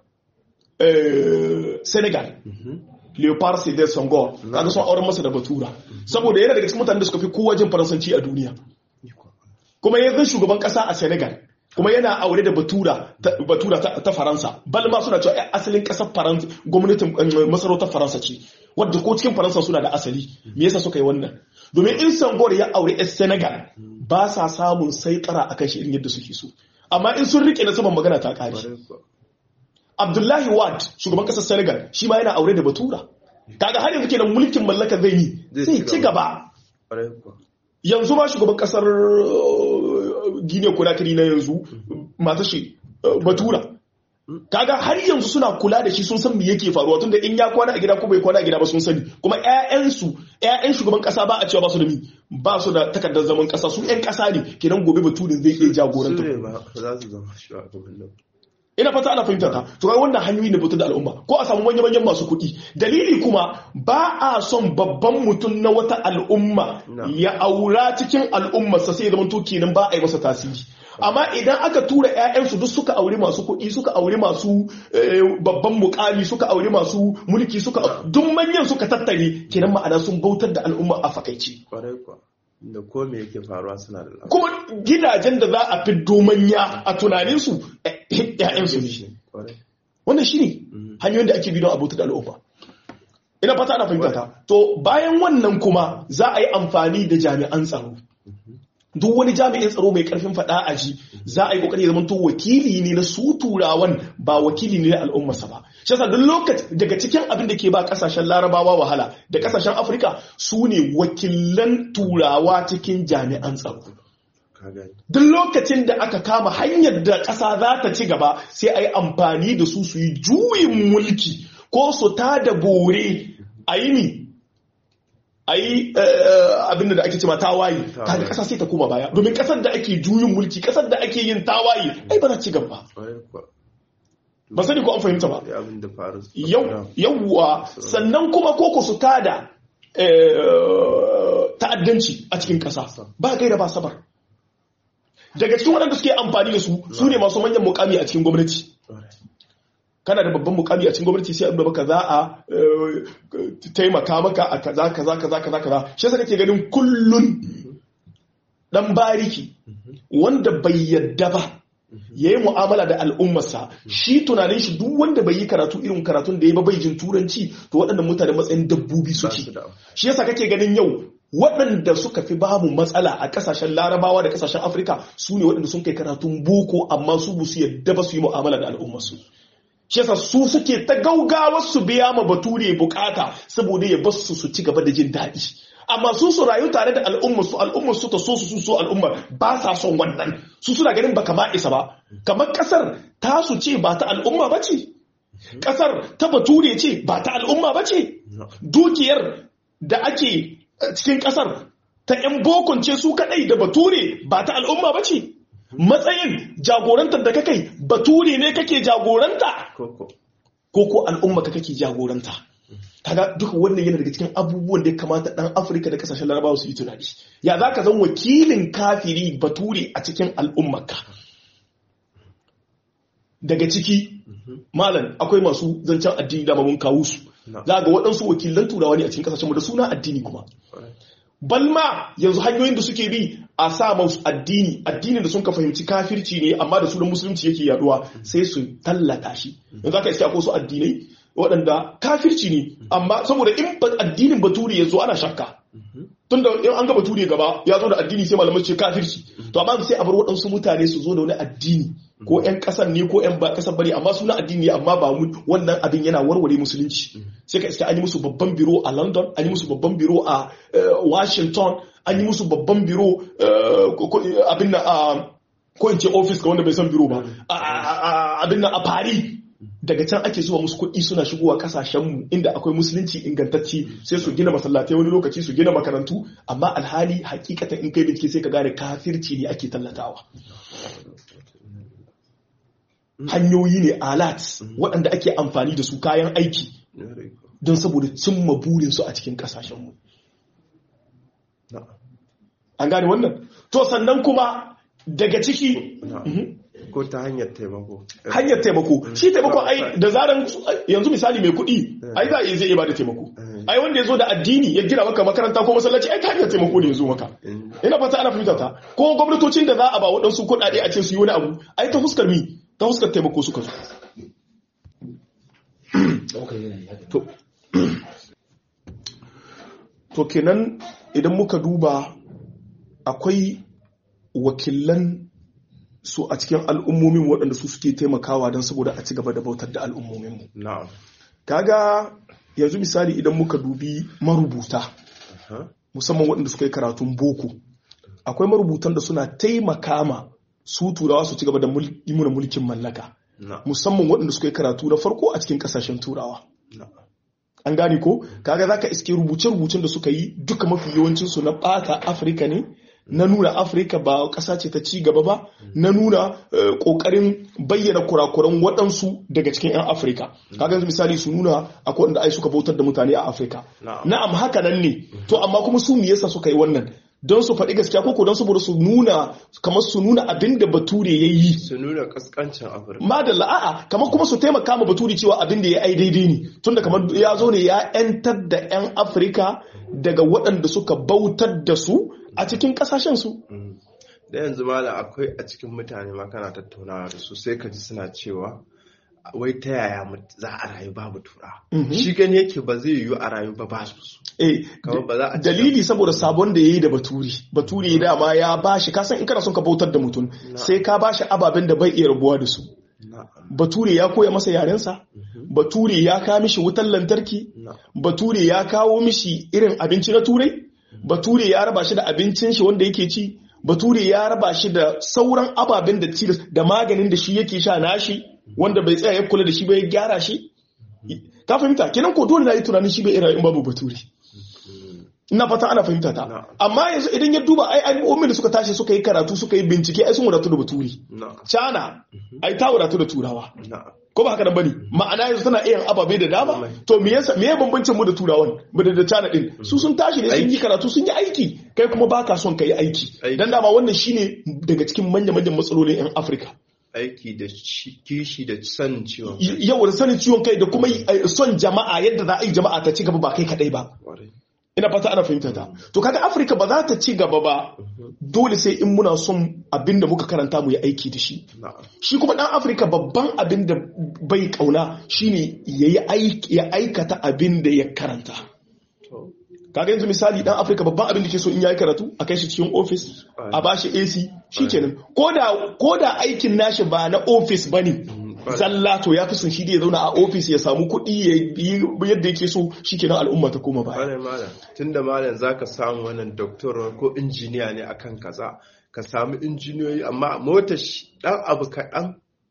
senegal leopard sedar sangor kaga sun auren masa da batura saboda yana daga cikin mutanen da suka fi kowa jin faransanci a duniya kuma yanzu shugaban kasa a senegal kuma yana aure da batura batura ta faransa bal ma suna cewa asalin kasar faransa gwamnatin masarautar faransa ce wadda ko cikin faransa suna da asali me yasa suka yi wannan domin in sangor ya aure yan senegal ba sa samun saikara akan shi irin yadda suke so amma in sun rike na saman magana ta kare abdullahi wad shugaban kasar senegal shi ma yana aure da batura kaga har yanzu kenan mulkin mallaka zai yi zai ci gaba yanzu ma shugaban kasar guinea conakry na yanzu mata shi batura kaga har yanzu suna kula da shi sun san me yake faruwa tunda in ya kwana a gida ko bai kwana a gida ba sun sani kuma ƴaƴansu ƴaƴan shugaban kasa ba a cewa ba su da mi ba su da takardar zaman kasa su ƴan kasa ne kenan gobe baturin zai iya jagoranta ina fata ana fahimta ta to kai wannan hanyoyi ne bautar da al'umma ko a samu manyan manyan masu kuɗi dalili kuma ba a son babban mutum na wata al'umma ya aura cikin al'ummarsa sai ya zama to kenan ba a yi masa tasiri amma idan aka tura 'ya'yansu duk suka aure masu kuɗi suka aure masu babban mukami suka aure masu mulki suka duk manyan suka tattare kenan ma'ana sun bautar da al'umma a fakaici da ko me yake faruwa suna da kuma gidajen da za a fi domanya a tunaninsu ‘ya'yansu ne wannan shi ne hanyoyin da ake bi don abuta da al'umma ina fata ana fahimta ta to bayan wannan kuma za a yi amfani da jami'an tsaro duk wani jami'in tsaro mai karfin fada a ji za a yi kokari zaman to wakili ne na su turawan ba wakili ne na al'ummarsa ba shi yasa duk lokaci daga cikin abin da ke ba kasashen larabawa wahala da kasashen afirka su ne wakilan turawa cikin jami'an tsaro duk lokacin da aka kama hanyar da ƙasa za ta ci gaba sai a yi amfani da su su yi juyin mulki ko su ta da bore a yi ni a yi abin da ake cima tawaye kaga ƙasa sai ta koma baya domin ƙasar da ake juyin mulki ƙasar da ake yin tawaye ai ba za ci gaba ba sani ko an fahimta ba yawwa sannan kuma koko su tada ta'addanci a cikin ƙasa ba gaira ba sabar daga cikin waɗanda suke amfani da su su ne masu manyan mukami a cikin gwamnati kana da babban mukami a cikin gwamnati sai abin baka za a taimaka maka a kaza kaza kaza kaza kaza shi yasa kake ganin kullun dan bariki wanda bai yadda ba ya yi mu'amala da al'ummarsa shi tunanin shi duk wanda bai yi karatu irin karatun da ya ba bai jin turanci to waɗannan mutane matsayin dabbobi suke shi yasa kake ganin yau waɗanda suka fi babu matsala a ƙasashen larabawa da ƙasashen afirka su ne waɗanda sun kai karatun boko amma su bu su yadda ba su yi mu'amala da al'ummarsu shi yasa su suke ta gaugawa su biya ma bature bukata saboda ya basu su su ci gaba da jin daɗi amma su su rayu tare da al'ummar su al'ummar su ta so su so al'ummar ba sa son wannan su suna ganin ba kama isa ba kamar kasar ta su ce ba ta al'umma ba ce ƙasar ta bature ce ba ta al'umma ba ce dukiyar da ake cikin ƙasar ta 'yan bokon ce su kaɗai da bature ba ta al'umma ba ce matsayin jagorantar da kakai bature ne kake jagoranta ko ko al'umma ka kake jagoranta kaga duka wannan yana daga cikin abubuwan da ya kamata dan afirka da kasashen larabawa su yi tunani ya za ka zan wakilin kafiri bature a cikin al'ummarka daga ciki malam akwai masu zancen addini da mun kawo su za ga waɗansu wakilan turawa ne a cikin kasashen mu da suna addini kuma balma yanzu hanyoyin da suke bi a sa masu addini addinin da sun ka fahimci kafirci ne amma da sunan musulunci yake yaduwa sai su tallata shi yanzu aka iske akwai su addinai waɗanda kafirci ne amma saboda in addinin baturi ya zo ana shakka tunda in an ga baturi gaba ya zo da addini sai malamai ce kafirci to amma sai a bar waɗansu mutane su zo da wani addini ko ƴan ƙasar ne ko ƴan ba ƙasar bane amma suna addini amma ba mu wannan abin yana warware musulunci sai ka iska an yi musu babban biro a London an yi musu babban biro a Washington an yi musu babban biro abin na a ko in ce office ga wanda bai san biro ba abin na a Paris daga can ake zuwa musu kuɗi suna shigowa kasashenmu inda akwai musulunci ingantacci sai su gina masallatai wani lokaci su gina makarantu amma alhali hakikatan in kai bincike sai ka gane kafirci ne ake tallatawa hanyoyi ne alat waɗanda ake amfani da su kayan aiki don saboda cimma burinsu a cikin kasashenmu an gane wannan to sannan kuma daga ciki ko ta hanyar taimako hanyar taimako shi taimako ai da zaran yanzu misali mai kuɗi ai za a iya zai iya bada taimako ai wanda ya zo da addini ya gina maka makaranta ko masallaci ai ta hanyar taimako ne ya zo maka ina fata ana fahimta ta ko gwamnatocin da za a ba waɗansu kuɗaɗe a ce su yi wani abu ai ta fuskar mi ta fuskar taimako suka zo to kenan idan muka duba akwai wakilan su a cikin al'ummomin waɗanda su suke taimakawa don saboda a ci gaba da bautar da al'ummominmu. Kaga yanzu misali idan muka dubi marubuta, musamman waɗanda suka yi karatun boko, akwai marubutan da suna taimaka ma su turawa su ci gaba da muna mulkin mallaka, musamman waɗanda suka yi karatu na farko a cikin ƙasashen turawa. An gane ko? Kaga za ka iske rubuce-rubucen da suka yi duka mafi yawancinsu na ɓata Afirka ne, na nuna afirka ba ƙasa ce ta ci gaba ba na nuna ƙoƙarin bayyana kurakuran waɗansu daga cikin 'yan afirka kaga yanzu misali su nuna akwai wanda ai suka bautar da mutane a afirka na'am haka nan ne to amma kuma su me yasa suka yi wannan don su faɗi gaskiya ko don saboda su nuna kamar su nuna abin da bature ya yi su nuna kaskancin afirka madalla a'a kamar kuma su taimaka ma bature cewa abin da ya ai daidai ne tunda kamar ya zo ne ya 'yantar da 'yan afirka daga waɗanda suka bautar da su a cikin kasashen su da yanzu malam akwai a cikin mutane ma kana tattaunawa da su sai ka ji suna cewa wai ta yaya za a rayu babu tura shi gani yake ba zai yiwu a rayu ba ba su eh dalili saboda sabon da yayi da baturi baturi dama ya bashi kasan in kana son ka bautar da mutum sai ka bashi ababen da bai iya rabuwa da su bature ya koya masa yarensa bature ya kawo mishi wutar lantarki bature ya kawo mishi irin abinci na turai bature ya raba shi da abincin shi wanda yake ci bature ya raba shi da sauran ababen da ci da maganin da shi yake sha nashi wanda bai tsaya ya kula da shi bai gyara shi ka fahimta kenan ko dole na yi tunanin shi bai ira in babu bature ina fata ana fahimta ta amma yanzu idan ya duba ai al'ummin da suka tashi suka yi karatu suka yi bincike ai sun wadatu da baturi cana ai ta wadatu da turawa ko ba haka nan bane ma'ana yanzu tana iya ababe da dama to me yasa me bambancin mu da turawan mu da cana din su sun tashi ne sun yi karatu sun yi aiki kai kuma baka son kai aiki dan dama wannan shine daga cikin manya manyan matsalolin yan Afirka aiki da kishi da son ciwon kai yawa da sanin ciwon kai da kuma son jama'a yadda za a yi jama'a ta ci gaba ba kai kadai ba ina fata ana fahimta ta to kaga afirka ba za ta ci gaba ba dole sai in muna son abin da muka karanta mu yi aiki da shi shi kuma dan afirka babban abin da bai kauna shine ya aikata abin da ya karanta kaga yanzu misali dan afirka babban abin da ke so in yayi karatu a kai shi cikin ofis a bashi ac shikenan koda koda aikin nashi ba na ofis bane zalla to ya fi son shi da ya zauna a ofis ya samu kuɗi ya yi yadda yake so shi kenan al'umma ta koma baya. tun da malam za ka samu wannan doktor ko injiniya ne akan kaza ka samu injiniyoyi amma mota ɗan abu kaɗan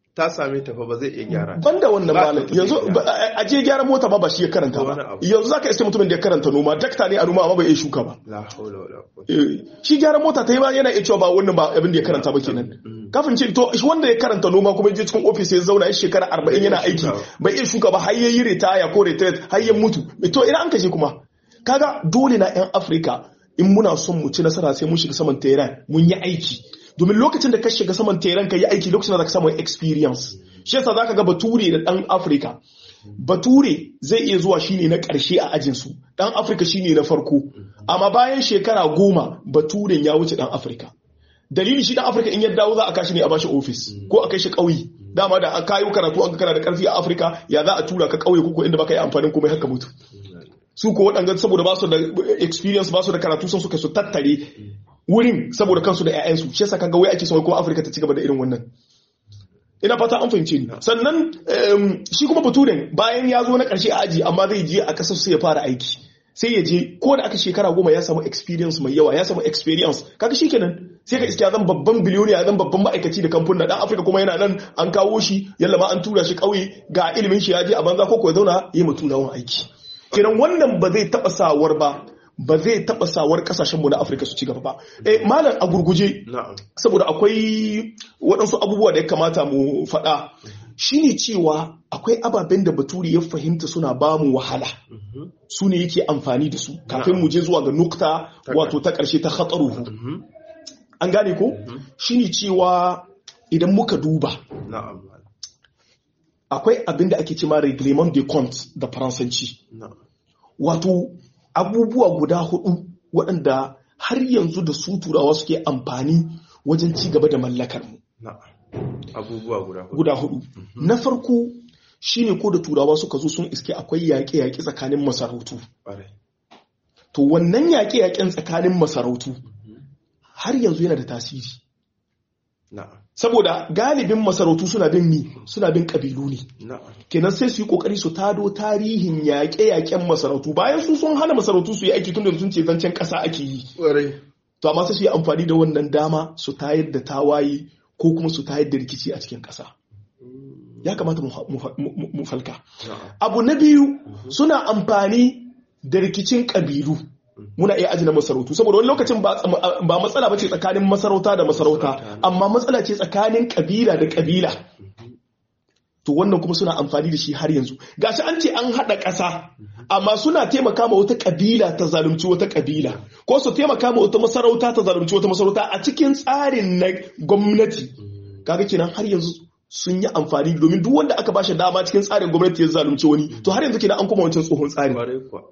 ta same ta fa ba zai iya gyara ta. banda wannan Ba malam ta yanzu tafiya. ba- a a je gyaran mota ba ba shi ya karanta Wani ba abu. yanzu zaka iske mutumin da ya karanta noma dakta ne a noma amma bai iya shuka ba la haula wala quwwata Eh, shi gyaran mota ta yi ba yana iya cewa ba wannan ba abin da ya karanta ba kenan kafin ce to shi wanda ya karanta noma kuma ya je cikin ofis ya zauna ya shekara arba'in yana aiki shuka ba. bai iya shuka ba har ya yi ritaya ko retret har ya mutu to ina an kashe kuma kaga dole na yan afirka in muna son mu ci nasara sai mun shiga saman teran mun yi aiki domin lokacin da ka shiga saman teran ka yi aiki lokacin da ka samu experience shi yasa zaka ga bature da dan afirka bature zai iya zuwa shine na ƙarshe a ajinsu dan afirka shine na farko amma bayan shekara goma baturen ya wuce dan afirka dalili shi dan afirka in ya dawo za a kashi ne a bashi ofis ko a kai shi ƙauye dama da ka yi karatu an ga kana da ƙarfi a afirka ya za a tura ka ƙauye ko inda baka yi amfanin komai haka mutu su ko waɗanda saboda ba su da experience ba su da karatu sun suka su tattare wurin saboda kansu da 'ya'yansu shi yasa kaga wai ake son ko afirka ta ci gaba da irin wannan ina fata an fahimce ni sannan em, shi kuma baturen bayan ya zo na ƙarshe a aji amma zai je a ƙasar sai ya fara aiki sai ya je ko da aka shekara goma ya samu experience mai yawa ya samu experience kaga shi kenan sai ka iske ya zan babban biliyoniya ya zan babban ma'aikaci da kamfanin dan afirka kuma yana nan an kawo shi yalla ma an tura shi ƙauye ga ilimin shi ya je a banza ko ko ya zauna ya mutu turawan aiki kenan wannan ba zai taɓa sawar ba ba zai taɓa sawar ƙasashenmu na afirka su ci gaba ba eh malam a gurguje na'am saboda akwai waɗansu abubuwa da ya kamata mu faɗa shine cewa akwai ababen da baturi ya fahimta suna ba mu wahala su ne yake amfani da su kafin mu je zuwa ga nukta wato ta ƙarshe ta hatsaruhu an gane ko shine cewa idan muka duba na'am akwai abin da ake cema reglement de compte da faransanci na'am wato abubuwa guda hudu waɗanda har yanzu da su turawa suke amfani wajen ci gaba da mallakar mu na'am abubuwa guda hudu guda hudu na farko shine ko da turawa suka zo sun iske akwai yaƙe-yaƙe tsakanin masarautu ƙwarai to wannan yaƙe-yaƙen tsakanin masarautu har yanzu yana da tasiri na'am saboda galibin masarautu suna bin mi suna bin ƙabilu ne na'am kenan sai su yi kokari su tado tarihin yaƙe-yaƙen masarautu bayan su sun hana masarautu su yi aiki tun da sun ce zancen ƙasa ake yi ƙwarai to amma sai su yi amfani da wannan dama su tayar da tawaye ko kuma su tayar da rikici a cikin ƙasa ya kamata mu- mu- mu mu falka na'am abu na biyu suna amfani da rikicin ƙabilu muna iya ajina masarautu saboda wani lokacin ba ba matsala ba ce tsakanin masarauta da masarauta amma matsala ce tsakanin ƙabila da ƙabila to wannan kuma suna amfani da shi har yanzu gashi an ce an haɗa ƙasa amma suna taimaka ma wata ƙabila ta zalunci wata ƙabila ko su taimaka ma wata masarauta ta zalunci wata masarauta a cikin tsarin na gwamnati kaga kenan har yanzu sun yi amfani domin duk wanda aka bashi dama cikin tsarin gwamnati ya zalunci wani to har yanzu kenan an kuma wancan tsohon tsari ƙwarai kuwa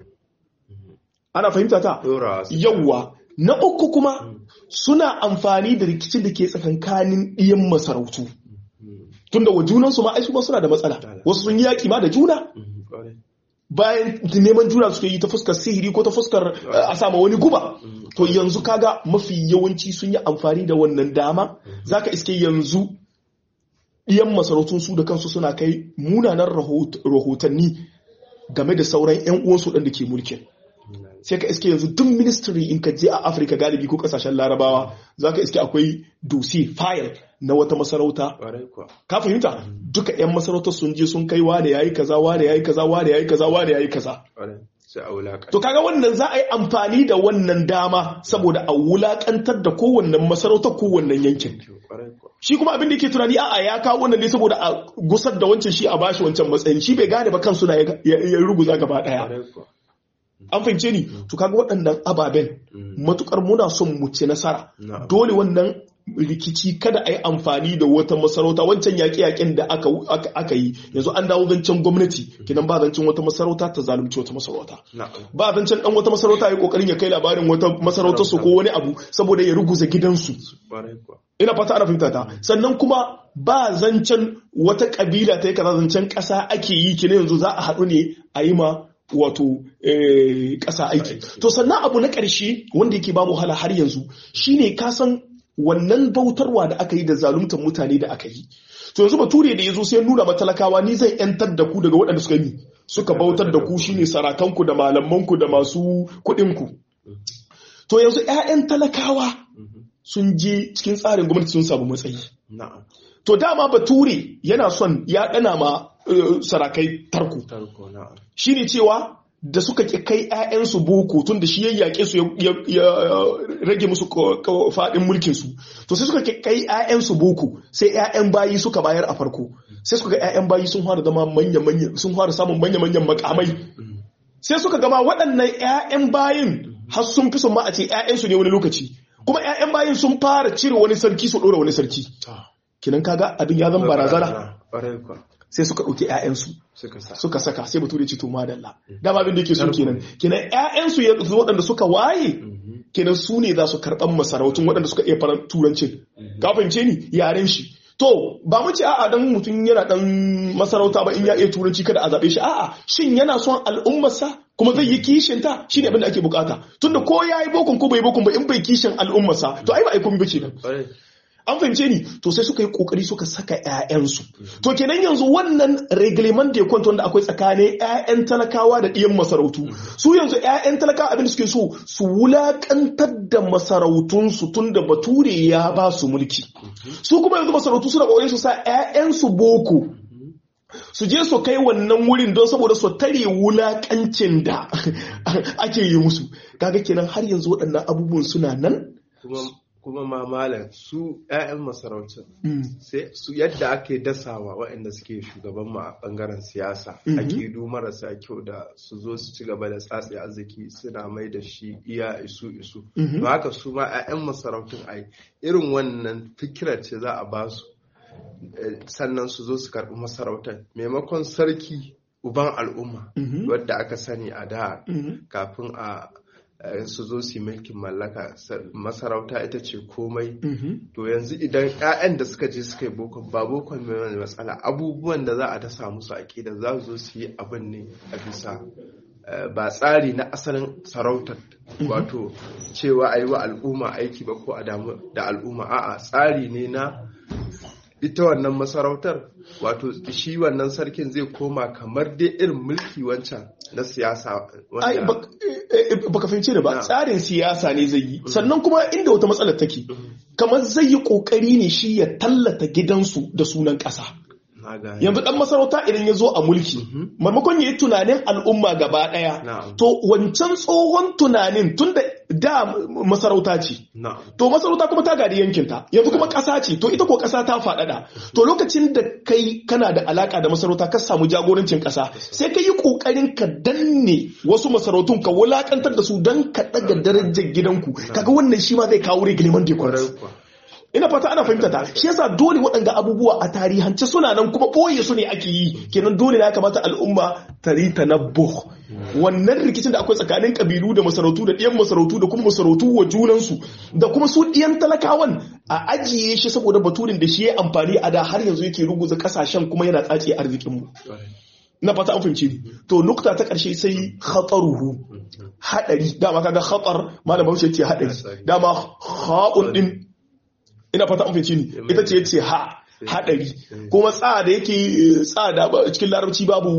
ana fahimta ta ɗora su yawwa na uku kuma suna amfani da rikicin da ke tsakankanin ɗiyan masarautu tunda wa junansu ma ai su ma suna da matsala wasu sun yi yaƙi ma da juna Mhm, ƙwarai bayan neman juna suke yi ta fuskar sihiri ko ta fuskar uh, a sama wani guba to yanzu kaga mafi yawanci sun yi amfani da wannan dama zaka iske yanzu ɗiyan masarautun su da kansu suna kai munanan rahot- rahotanni game da sauran 'yan uwansu ɗan da ke mulkin sai ka iske yanzu duk ministry in ka je a afirka galibi ko kasashen larabawa za ka iske akwai dosi file na wata masarauta ƙwarai kuwa ka fahimta duka 'yan masarautar sun je sun kai wane yayi kaza wane yayi kaza wane yayi kaza wane yayi kaza ƙwarai sai a wulaƙa to kaga wannan za a yi amfani da wannan dama saboda a wulakantar da kowannen masarautar kowannen yankin ƙwarai kuwa shi kuma abin da yake tunani a'a ya kawo wannan ne saboda a gusar da wancan shi a bashi wancan matsayin shi bai gane ba kansu na ya ya ruguza gaba daya ƙwarai kuwa an fahimce ni to kaga waɗannan ababen matukar muna son mu ci nasara Na'am. dole wannan rikici kada a yi amfani da wata masarauta wancan yaƙe-yaƙen da aka, aka, aka yi yanzu an dawo zancen gwamnati kinan ba zancen wata masarauta ta zalunci wata masarauta na'am ba zancen dan wata masarauta ya kokarin ya kai labarin wata masarautar su ko wani abu saboda ya ruguza gidansu ƙwarai kuwa ina fata ana fahimta ta sannan kuma ba zancen wata kabila ta yi kaza zancen ƙasa ake yi kina yanzu za a haɗu ne a yi ma wato eh, ƙasa aiki to sannan abu na ƙarshe wanda yake ba mu wahala har yanzu shine ka san wannan bautarwa da aka yi da zaluntar mutane da aka yi to yanzu bature da ya zo sai nuna matalakawa ni zan yantar da ku daga waɗanda suka yi suka bautar da ku shine sarakanku da malamanku da masu kuɗinku to yanzu 'ya'yan talakawa sun je cikin tsarin gwamnati sun samu matsayi na'am to dama bature yana son ya dana ma eh, sarakai tarko tarko na'am shine cewa da suka ki kai 'ya'yansu boko tun da shi ya yaƙe su ya- ya ya rage musu ko- ko- faɗin mulkin su to sai suka ki kai 'ya'yansu boko sai 'ya'yan bayi suka bayar a farko sai suka ga 'ya'yan bayi sun fara zama manya manya sun fara samun manya manyan makamai sai suka gama waɗannan 'ya'yan bayin har sun fi son ma a ce 'ya'yansu ne wani lokaci kuma 'ya'yan bayin sun fara cire wani sarki su ɗora wani sarki kinan kaga abin ya zama barazana ƙwarai kuwa sai suka ɗauki 'ya'yansu suka sa suka saka sai bature ce to madalla dama abin da yake so kenan kenan ƴaƴansu yanzu waɗanda suka waye kenan su ne za su karɓan masarautun waɗanda suka iya faran turancin ka fahimce ni yaren shi to ba mu ce a'a dan mutum yana dan masarauta ba in ya iya turanci kada a zabe shi a'a shin yana son al'ummarsa kuma zai yi kishin ta shine abin da ake bukata tunda ko yayi bokon ko bai bokon ba in bai kishin al'ummarsa to ai ba ai komai ba kenan ƙwarai an fahimce ni to sai suka yi kokari suka saka ƴaƴansu to kenan yanzu wannan reglement da ya kwanta wanda akwai tsakanin ƴaƴan talakawa da ɗiyan masarautu su yanzu ƴaƴan talakawa abin da suke so su wulakantar da masarautunsu tun da bature ya ba su mulki su kuma yanzu masarautu suna kokarin su sa ƴaƴansu boko su je su kai wannan wurin don saboda su tare wulakancin da ake yi musu kaga kenan har yanzu waɗannan abubuwan suna nan kuma kuma ma malam su 'ya'yan masarautun sai su yadda ake dasawa waɗanda suke shugaban mu a bangaren siyasa akidu marasa kyau da su zo su ci gaba da tsatsi arziki suna mai da shi iya isu isu ba haka su ma 'ya'yan masarautun ai irin wannan fikirar ce za a ba su eh, sannan su zo su karɓi masarautar maimakon sarki uban al'umma wadda aka sani a da kafin a eh, su zo su yi mulkin mallaka sa- masarauta ita ce komai to yanzu idan 'ya'yan da suka je suka yi bokon ba bokon mai wani matsala abubuwan da za a dasa musu aƙida za su zo su yi abin ne a bisa eh, ba tsari na asalin sarautar wato cewa a yi wa al'umma aiki ba ko a damu da al'umma a'a tsari ne na ita wannan masarautar wato shi wannan sarkin zai koma kamar dai irin mulki wancan na siyasa ai wanda bak- eh, eh, baka fahimce da ba Na. tsarin siyasa ne zai yi sannan kuma inda wata matsalar take kamar zai yi kokari ne shi ya tallata gidansu da sunan ƙasa na gane. yanzu dan masarauta idan ya zo a mulki maimakon ya yi tunanin al'umma gaba ɗaya Na'am. to wancan tsohon tunanin tun da da masarauta ce na'am to masarauta kuma ta gadi yankinta yanzu kuma ƙasa ce to ita ko ƙasa ta faɗaɗa to lokacin da kai kana da alaƙa da masarauta ka samu jagorancin ƙasa sai ka yi ƙoƙarin ka danne wasu masarautun ka wulaƙantar da su don ka ɗaga darajar gidanku kaga wannan shi ma zai kawo reglement de kwarai comptes kuwa ina fata ana fahimta ta shi yasa dole waɗanda abubuwa a tarihance suna nan kuma ɓoye su ne ake yi kenan dole na kamata al'umma ta yi tanabbuh wannan rikicin da akwai tsakanin kabilu da masarautu da ɗiyan masarautu da kuma masarautu wa junansu da kuma su ɗiyan talakawan a ajiye shi saboda baturin da shi ya amfani a da har yanzu yake ruguza ƙasashen kuma yana tsace arzikinmu kwarai. na fata an fahimci ni to nukta ta ƙarshe sai khataruhu haɗari dama kaga khatar malam Bahaushe ce haɗari dama ha'un din ina fata an fahimci ni ita ce ce ha haɗari kuma tsa da yake eh, tsa da ba- cikin larabci babu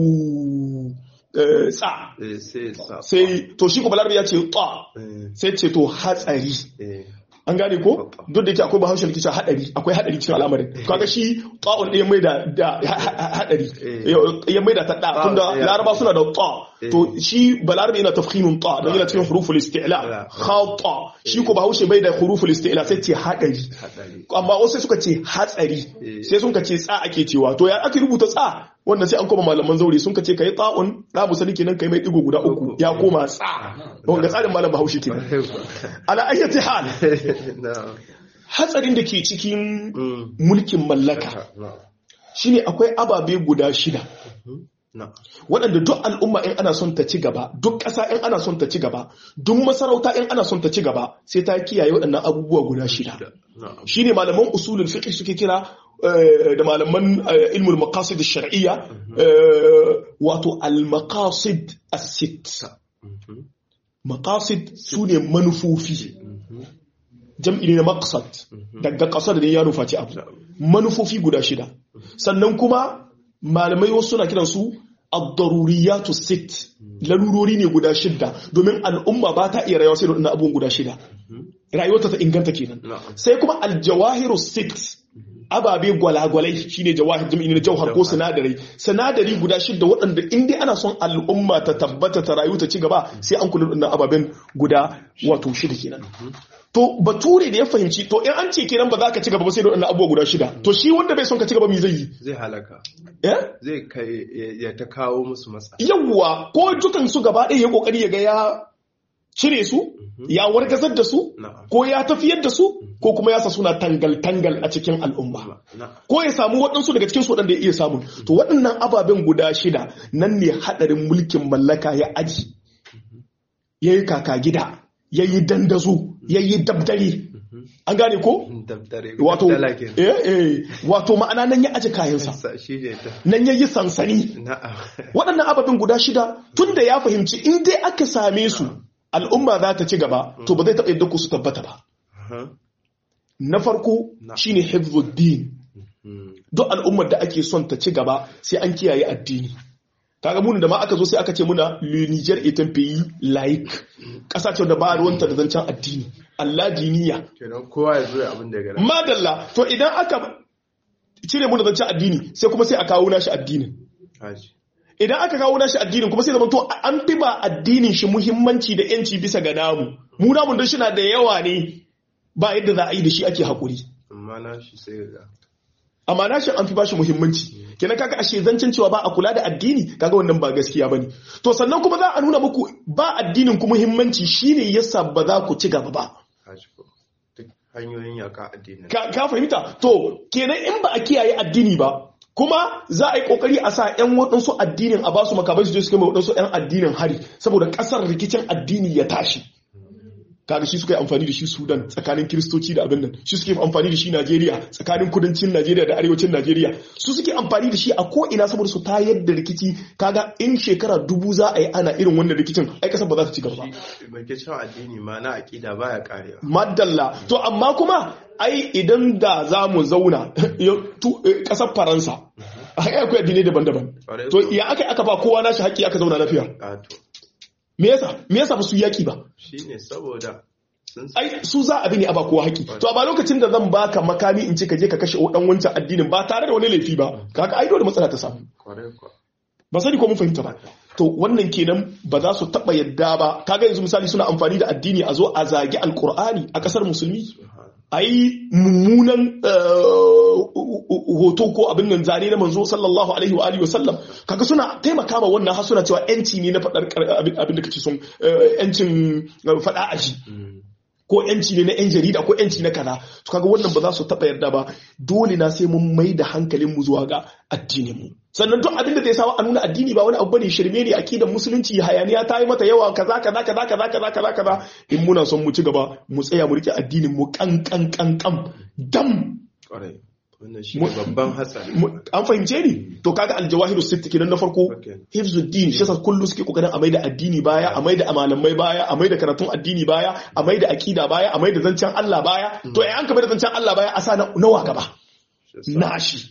eh, tsa Eh, sai sa sai to shi ko balarabi ya ce ta eh, sai ce to hatsari eh, an gane ko duk da yake akwai bahaushe da ke cewa hadari akwai hadari cikin al'amarin kaga shi ta'un ɗaya mai da da ha- ha- hadari ya mai da ta da tunda ya- laraba suna da ta to shi balarabe yana tafkhimun ta don yana cikin huruful isti'la khata shi ko bahaushe bai da huruful isti'la sai ce hadari haɗari amma wasu suka ce hatsari Eh. sai sun ka ce tsa ake cewa to ya ake rubuta tsa wannan sai an koma malaman zaure sun ka ce kai ta'un da musali kenan kai mai digo guda uku ya koma tsa wanda tsarin malam bahaushe kenan kwarai kuwa. ala ayyati hal na'am hatsarin da ke cikin Mm. mulkin mallaka na'am shine akwai ababe guda shida na'am waɗanda duk al'umma in ana son ta ci gaba duk ƙasa in ana son ta ci gaba duk masarauta in ana son ta ci gaba sai ta kiyaye waɗannan abubuwa guda shida na'am shine malaman usulul fiqh suke kira eh, da malaman eh, ilmul maqasid ash-shar'iyya eh, wato al-maqasid as-sitt Mhm. maqasid sune manufofi Mhm. jam'i ne na maqsad daga ƙasar da ya nufaci abu manufofi guda shida sannan kuma malamai wasu suna kiran su ad-daruriyatu sit lalurori ne guda shida domin al'umma ba ta iya rayuwa sai da waɗannan abubuwan guda shida rayuwarta ta inganta kenan na'am sai kuma aljawahiru sit ababe gwalagwalai shine jawahir jami'i na jauhar ko sinadarai sinadari guda shida waɗanda in dai ana son al'umma ta tabbata ta rayu ta ci gaba sai an kula da ababen guda wato shida kenan to bature da ya fahimci to in an ce kenan ba za ka ci gaba ba sai da waɗannan abubuwa guda shida to shi wanda bai son ka ci gaba me zai yi zai halaka eh zai kai ya ta kawo musu matsa yawwa ko dukan su gaba ɗaya ya kokari ya ga ya cire su ya wargazar da su na'am ko ya tafiyar da su ko kuma ya sa suna tangal-tangal a cikin al'umma na'am ko ya samu waɗansu daga cikin su waɗanda ya iya samu to waɗannan ababen guda shida nan ne haɗarin mulkin mallaka ya aji ya yi kaka gida ya yi dandazo ya yi dabdare an gane ko dabdare wato dala kenan eh, eh, wato ma'ana nan ya aji kayansa Sa- shi ne ta nan ya yi sansani na'am waɗannan ababen guda shida tun da ya fahimci in dai aka same su al'umma za ta ci gaba to ba zai taɓa yadda ku su tabbata ba Aha. na farko Na. shine hifzuddin Mm. duk al'ummar da ake son ta ci gaba sai an kiyaye addini kaga mun da ma aka zo sai aka ce muna le Niger est un pays laïque ƙasa ce da ba ruwanta da zancen addini Allah diniya kenan kowa ya zo ya abin da ya gara madalla to idan aka cire mu da zancen addini sai kuma sai a kawo nashi addinin haji idan aka kawo nashi addinin kuma sai zama to an fi ba addinin shi muhimmanci da yanci bisa ga namu mu namun don shi na da yawa ne ba yadda za a yi da shi ake haƙuri amma na shi sai ga amma nashi an fi bashi muhimmanci kenan kaga ashe zancen cewa ba a kula da addini kaga wannan ba gaskiya bane to sannan kuma za a nuna muku ba addinin ku muhimmanci shine yasa ba za ku ci gaba ba haji ko duk hanyoyin yaka addinin ka, ka fahimta to kenan in ba a kiyaye addini ba kuma za a yi kokari a sa yan waɗansu addinin a basu makamai su je su kai waɗansu yan addinin hari saboda ƙasar rikicin addini ya tashi kaga shi suka yi amfani da shi sudan tsakanin kiristoci da abin nan shi suke amfani da shi najeriya tsakanin kudancin najeriya da arewacin najeriya su suke amfani da shi a ko ina saboda su tayar da rikici kaga in shekara dubu za a yi ana irin wannan rikicin ai kasar ba za ta ci gaba ba mai ke cewa addini ma na aƙida baya karewa madalla to amma kuma ai idan da za mu zauna ƙasar faransa ai akwai addinai daban-daban Ƙwarai to ko. ya aka aka ba kowa nashi haƙƙi aka zauna lafiya ƙato me yasa me yasa ba su yaki ba shi ne saboda sun ai su za a bi ne a ba kowa haƙƙi to a ba lokacin da zan baka makami in ce ka je ka kashe dan wancan addinin ba tare da wani laifi ba kaga ai dole matsala ta samu kwarai kwa ba sani ko mun fahimta ba to wannan kenan ba za su taba yadda ba kaga yanzu misali suna amfani da addini a zo a zagi alkur'ani a kasar musulmi a yi mummunan hoto ko abin nan zane na manzo sallallahu alaihi wa alihi wasallam kaga suna taimaka ma wannan har suna cewa yanci ne na faɗar abin da kace son yancin faɗa aji ko yanci ne na yan jarida ko yanci na kaza to kaga wannan ba za su taɓa yarda ba dole na sai mun mai da hankalin mu zuwa ga addinin mu sannan duk abin da zai sawa a nuna addini ba wani abu bane shirme ne akidar musulunci hayaniya ta yi mata yawa kaza kaza kaza kaza kaza kaza kaza in muna son mu ci gaba mu tsaya mu rike addinin mu kan kan kan kan dam kwarai wannan shi ne babban hatsari an fahimce ni to kaga aljawahiru sitti kenan na farko Okay. hifzuddin shi yasa kullu suke kokarin a maida addini baya a maida amalamai baya a maida karatun addini baya a maida akida baya a maida zancen Allah baya to ai an ka maida zancen Allah baya a sa na- nawa gaba Shi yasa- nashi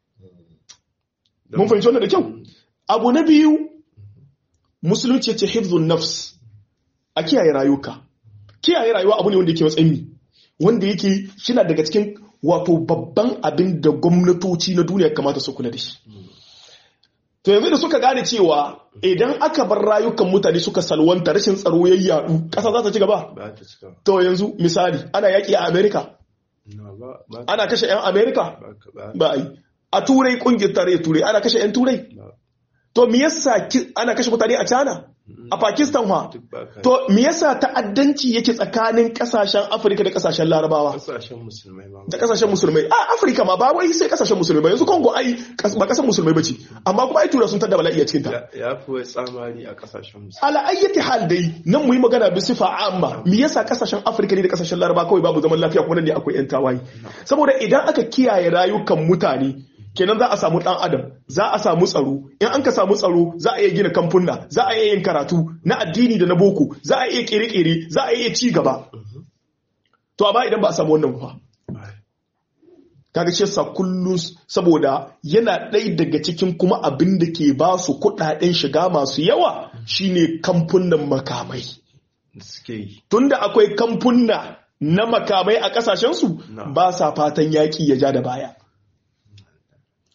mun fahimci wannan da kyau abu na biyu musulunci ya ce hifzun nafs a kiyaye rayuka kiyaye rayuwa abu ne wanda yake matsayin mi wanda yake shina daga cikin wato babban abin da gwamnatoci na duniya kamata su kula da shi to yanzu da suka gane cewa idan aka bar rayukan mutane suka salwanta rashin tsaro ya yadu ƙasa za ta ci gaba ba ta cika to yanzu misali ana yaƙi a amerika na ba ba ana kashe 'yan amerika ba ka- ba ba a yi a turai kungiyar tarayyar turai ana kashe 'yan turai ba to me yasa ki- ana kashe mutane a china a pakistan fa duk ba ka to me yasa ta'addanci yake tsakanin kasashen afirka da kasashen larabawa kasashen musulmai ma da kasashen musulmai a afirka ma ba wai sai kasashen musulmai ba yanzu congo ai kas- ba kasar musulmai bace amma kuma ai tura sun tada bala'i a cikin ta ya ya fi wai tsamari a kasashen musulmai ala ayyati hal dai nan mu yi magana bi sifa amma me yasa kasashen afirka ne da kasashen laraba kawai babu zaman lafiya kuma nan ne akwai yan tawaye saboda idan aka kiyaye rayukan mutane kenan za a samu dan adam za a samu tsaro in an ka samu tsaro za a iya gina kamfuna za a iya yin karatu na addini da na boko za a iya kere-kere za a iya ci gaba to amma idan ba a samu wannan ba kaga shi yasa kullum saboda yana ɗaya daga cikin kuma abin da ke ba su kuɗaɗen shiga masu yawa shine kamfunan makamai da suke yi tunda akwai kamfuna na makamai a ƙasashensu Na. ba sa fatan yaƙi ya ja da baya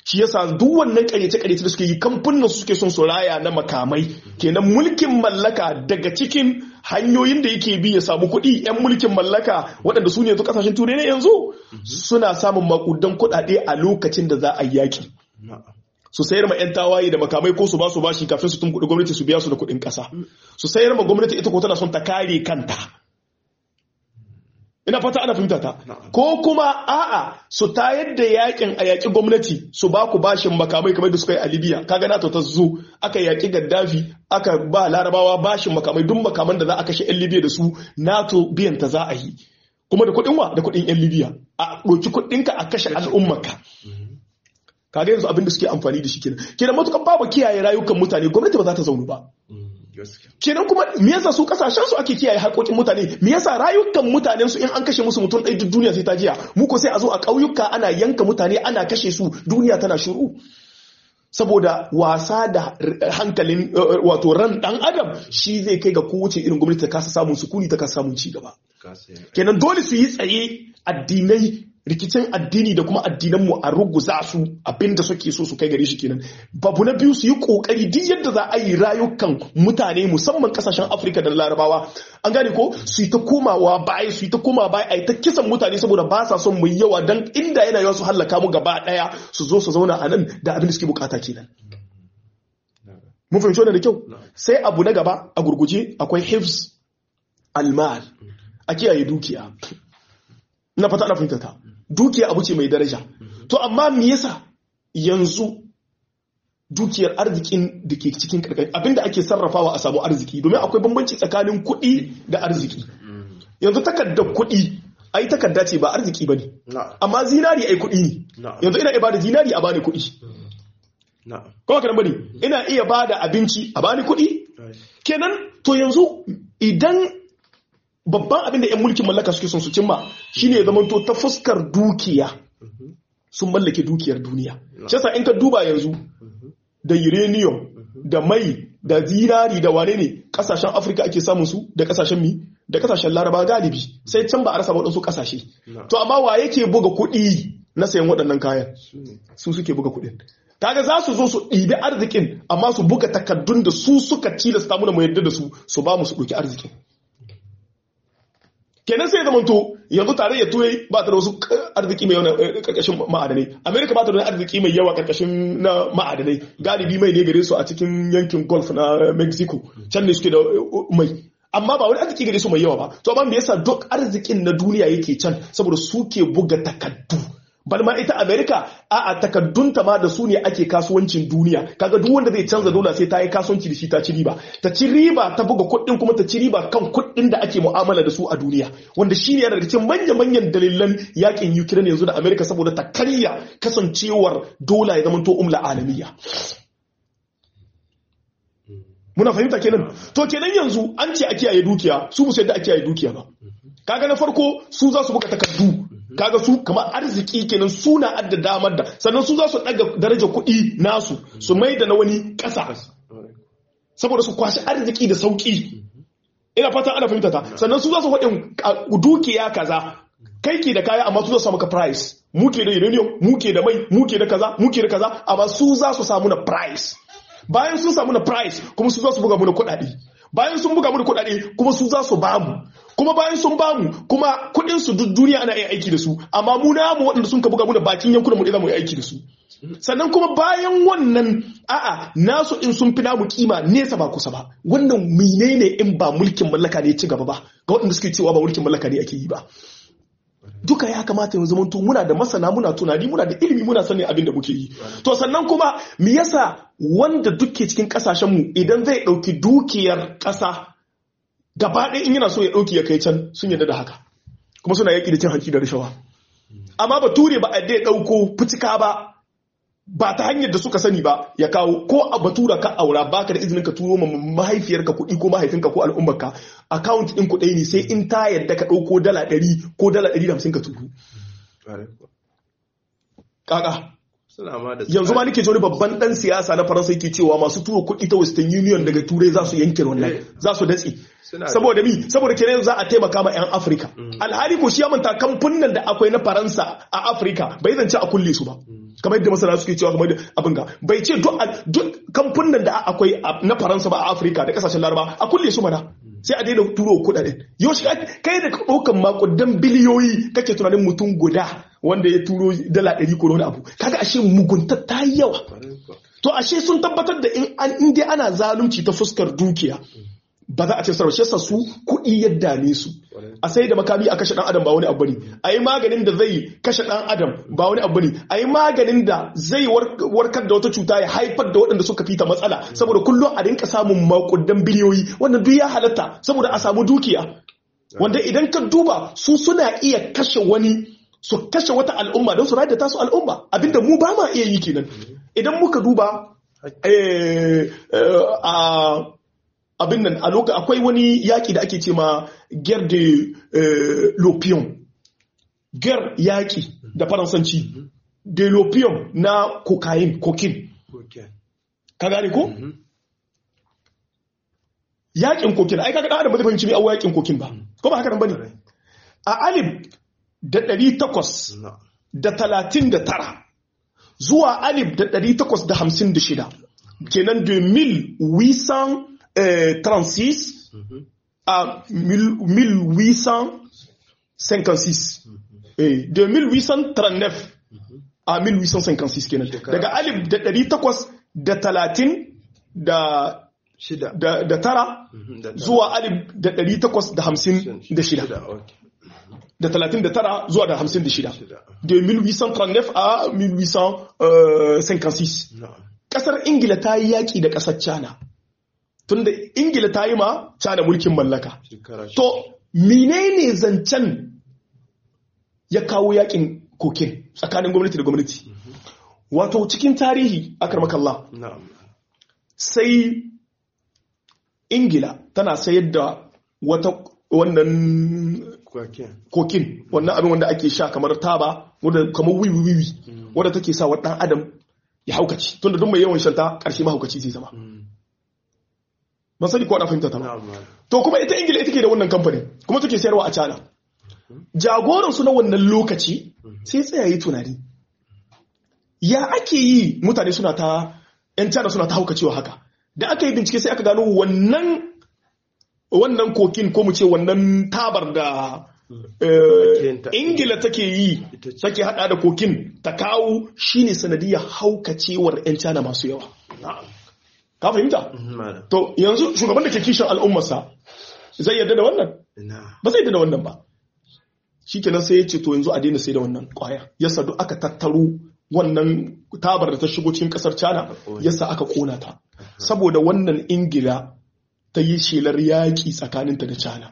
shi yasa duk wannan karyace-karyace da suke yi kamfanin suke son su raya na makamai kenan mulkin mallaka daga cikin hanyoyin da yake bi ya samu kuɗi 'yan mulkin mallaka waɗanda su ne yanzu ƙasashen turai na yanzu suna samun makudan kuɗaɗe a lokacin da za a yi yaƙi su sayar ma 'yan tawaye da makamai ko su ba su bashi kafin su tun kuɗi gwamnati su biya su da kuɗin ƙasa su sayar ma gwamnati ita ko tana son ta kare kanta ina fata ana fahimta ta ko kuma a'a su tayar da yakin a yaƙi gwamnati su ba ku bashin makamai kamar da suka yi a libya kaga nato ta zo aka yaƙi gaddafi aka ba larabawa bashin makamai duk makaman da za a kashe 'yan libya da su nato biyan ta za a yi kuma da kuɗin wa da kuɗin 'yan libya a ɗauki kuɗinka a kashe al'ummarka kaga yanzu abin da suke amfani da shi kenan kenan matukan babu kiyaye rayukan mutane gwamnati ba za ta zaunu ba kenan kuma me yasa su kasashen su ake kiyaye haƙoƙin mutane me yasa rayukan mutanen su in an kashe musu mutum ɗaya duk duniya sai ta jiya mu ko sai a zo a ƙauyuka ana yanka mutane ana kashe su duniya tana shiru saboda wasa da hankalin wato ran dan adam shi zai kai ga kowace irin gwamnati ta kasa samun sukuni ta kasa samun ci gaba kenan dole su yi tsaye addinai rikicin addini da kuma addinanmu a ruguza su abinda suke so su kai gare shi kenan babu na biyu su yi kokari duk yadda za a yi rayukan mutane musamman kasashen afirka da larabawa an gane ko su yi ta komawa baya su yi ta koma baya a yi ta kisan mutane saboda ba sa son mu yi yawa dan inda yana yawa su hallaka mu gaba daya su zo su zauna a nan da abin da suke bukata kenan mun fahimci wannan da kyau sai abu na gaba a gurguje akwai hifz almal a kiyaye dukiya na fata ana fahimta ta dukiya abu ce mai daraja to amma me yasa yanzu dukiyar arzikin da ke cikin karkashin abinda ake sarrafawa a samu arziki domin akwai bambanci tsakanin kuɗi da arziki yanzu takardar kuɗi ai takarda ce ba arziki ba ne amma zinari ai kuɗi ne yanzu ina iya bada zinari a bani kuɗi kuma kanan bane ina iya bada abinci a bani kuɗi kenan to yanzu idan babban abin da 'yan mulkin mallaka suke son su cimma shine ya zamanto ta fuskar dukiya sun mallake dukiyar duniya shi yasa in ka duba yanzu da uranium da mai da zinari da wane ne kasashen afirka ake samun su da kasashen mi da kasashen laraba galibi sai can ba a rasa waɗansu kasashe to amma wa yake buga kuɗi na sayan waɗannan kayan su suke buga kuɗin kaga za su zo su ɗibi arzikin amma su buga takaddun da su suka tilasta mu da mu yadda da su su ba mu su ɗauki arzikin kenan sai zama to yanzu tarayyar turai ba ta da wasu arziki mai yawa karkashin ma'adanai amerika ba ta da arziki mai yawa karkashin na ma'adanai galibi mai ne gare su a cikin yankin golf na mexico can ne suke da mai amma ba wani arziki gare su mai yawa ba to amma me yasa duk arzikin na duniya yake can saboda suke buga takaddu bal ma ita america a a takaddunta ma da su ne ake kasuwancin duniya kaga duk wanda zai canza dola sai ta yi kasuwanci da shi ta ci riba ta ci riba ta buga kuɗin kuma ta ci riba kan kuɗin da ake mu'amala da su a duniya wanda shi ne daga cikin manya-manyan dalilan yakin ukraine yanzu da america saboda ta karya kasancewar dola ya zamanto umla alamiya muna fahimta kenan to kenan yanzu an ce a kiyaye dukiya su musu yadda a kiyaye dukiya ba kaga na farko su za su buga takardu kaga su kamar arziki kenan suna adda damar da sannan su za su daga daraja kuɗi nasu su mai da na wani ƙasa saboda su kwashi arziki da sauƙi ina fata ana fahimta ta sannan su za su faɗin dukiya kaza kai ke da kaya amma su za su samu ka price muke da uranium muke da mai muke da kaza muke da kaza amma su za su samu na price bayan sun samu na price kuma su za su buga mu na kuɗaɗe bayan sun buga mu da kuɗaɗe kuma su za su bamu kuma bayan sun bamu kuma kuɗin su duk duniya ana yin aiki da su amma mu namu waɗanda sun ka buga mu da bakin yankunan mu za mu yi aiki da su sannan kuma bayan wannan a'a nasu in sun fi namu kima nesa ba kusa ba wannan menene in ba mulkin mallaka ne ci gaba ba ga waɗanda suke cewa ba mulkin mallaka ne ake yi ba duka ya kamata yanzu mun muna da masana muna tunani muna da ilimi muna sanin abin da muke yi to sannan kuma me yasa wanda duke cikin kasashen mu idan zai dauki dukiyar kasa gaba ɗaya in yana so ya dauki ya kai can sun yarda da haka kuma suna yaki da cin hanci da rashawa amma bature ba a dai dauko fitika ba ba ta hanyar da suka sani ba ya kawo ko a batura ka aura baka da izinin ka turo ma mahaifiyarka kuɗi ko mahaifinka ko al'ummarka account ɗin kuɗi ne sai in ta yadda ka ɗauko dala ɗari ko dala ɗari da hamsin ka turo. Kaka. Yanzu ma nake wani babban ɗan siyasa na Faransa yake cewa masu turo kuɗi ta Western Union daga Turai za su yanke wannan za su datse. Saboda mi saboda kenan za a taimaka ma 'yan Afirka. Alhali ko shi ya manta kamfunan da akwai na Faransa a Afirka bai zance a kulle su ba. kamar yadda masana suke cewa kamar abin ga bai ce duk kamfunan da akwai na faransa ba a afirka da kasashen laraba a kulle su mana sai a daina turo kudaden yau shi kai da ɗaukan makudan biliyoyi kake tunanin mutum guda wanda ya turo dala ɗari ko wani abu kaga ashe mugunta ta yi yawa to ashe sun tabbatar da in dai ana zalunci ta fuskar dukiya ba za a ce sarrafa shesa su kuɗi ya dame su a sai da makami a kashe ɗan adam ba wani abu ne a yi maganin da zai kashe ɗan adam ba wani abu ne a yi maganin da zai warkar da wata cuta ya haifar da waɗanda suka fita matsala saboda kullum a rinka samun makudan biliyoyi wannan duk ya halatta saboda a samu dukiya wanda idan ka duba su suna iya kashe wani su kashe wata al'umma don su rayar da tasu al'umma abinda mu ba ma iya yi kenan idan muka duba a abin nan a lokacin akwai wani yaƙi da ake ce ma guerre de l'opium guerre yaƙi da faransanci de l'opium na cocaine cocaine ka gane ko yaƙin cocaine ai kaga adam ba zai fahimci mai awo yaƙin cocaine ba ko ba haka nan bane a alif da ɗari takwas da talatin da tara zuwa alif da ɗari takwas da hamsin da shida kenan 2800 Euh, 36 mm -hmm. à 1856 mm -hmm. eh, de 1839 mm -hmm. à 1856 kenan daga alif da ɗari takwas da talatin da da, da tara zuwa alif da ɗari takwas da hamsin da shida da talatin da tara zuwa da hamsin da shida de 1839 à 1856 ƙasar ingila ta yi yaƙi da ƙasar china tunda ingila ta yi ma cana mulkin mallaka to menene zancen ya kawo yakin kokin tsakanin gwamnati da gwamnati wato cikin tarihi akar makalla sai ingila tana sayar da wata wannan kokin wannan abin wanda ake sha kamar taba wadda kamar wiwi wiwi wadda take sa wa ɗan adam ya haukaci tunda duk mai yawan shanta ƙarshe mahaukaci zai zama ban sani ko ana fahimta ta ba to kuma ita ingila ita ke da wannan kamfanin kuma take sayarwa a cana jagoran su na wannan lokaci sai tsaya yi tunani ya ake yi mutane suna ta yan cana suna ta haukacewa haka da aka yi bincike sai aka gano wannan wannan kokin ko mu ce wannan tabar da ingila take yi take hada da kokin ta kawo shine sanadiyar haukacewar yan cana masu yawa ka fahimta? To yanzu shugaban da ke kishin al'ummarsa zai yarda da wannan? Ba zai yarda da wannan ba. Shi kenan sai ya ce to yanzu a daina sai da wannan kwaya. Yasa duk aka tattaro wannan tabar da ta shigo cikin kasar China yasa aka kona ta. Saboda wannan Ingila ta yi shelar yaƙi tsakaninta da China.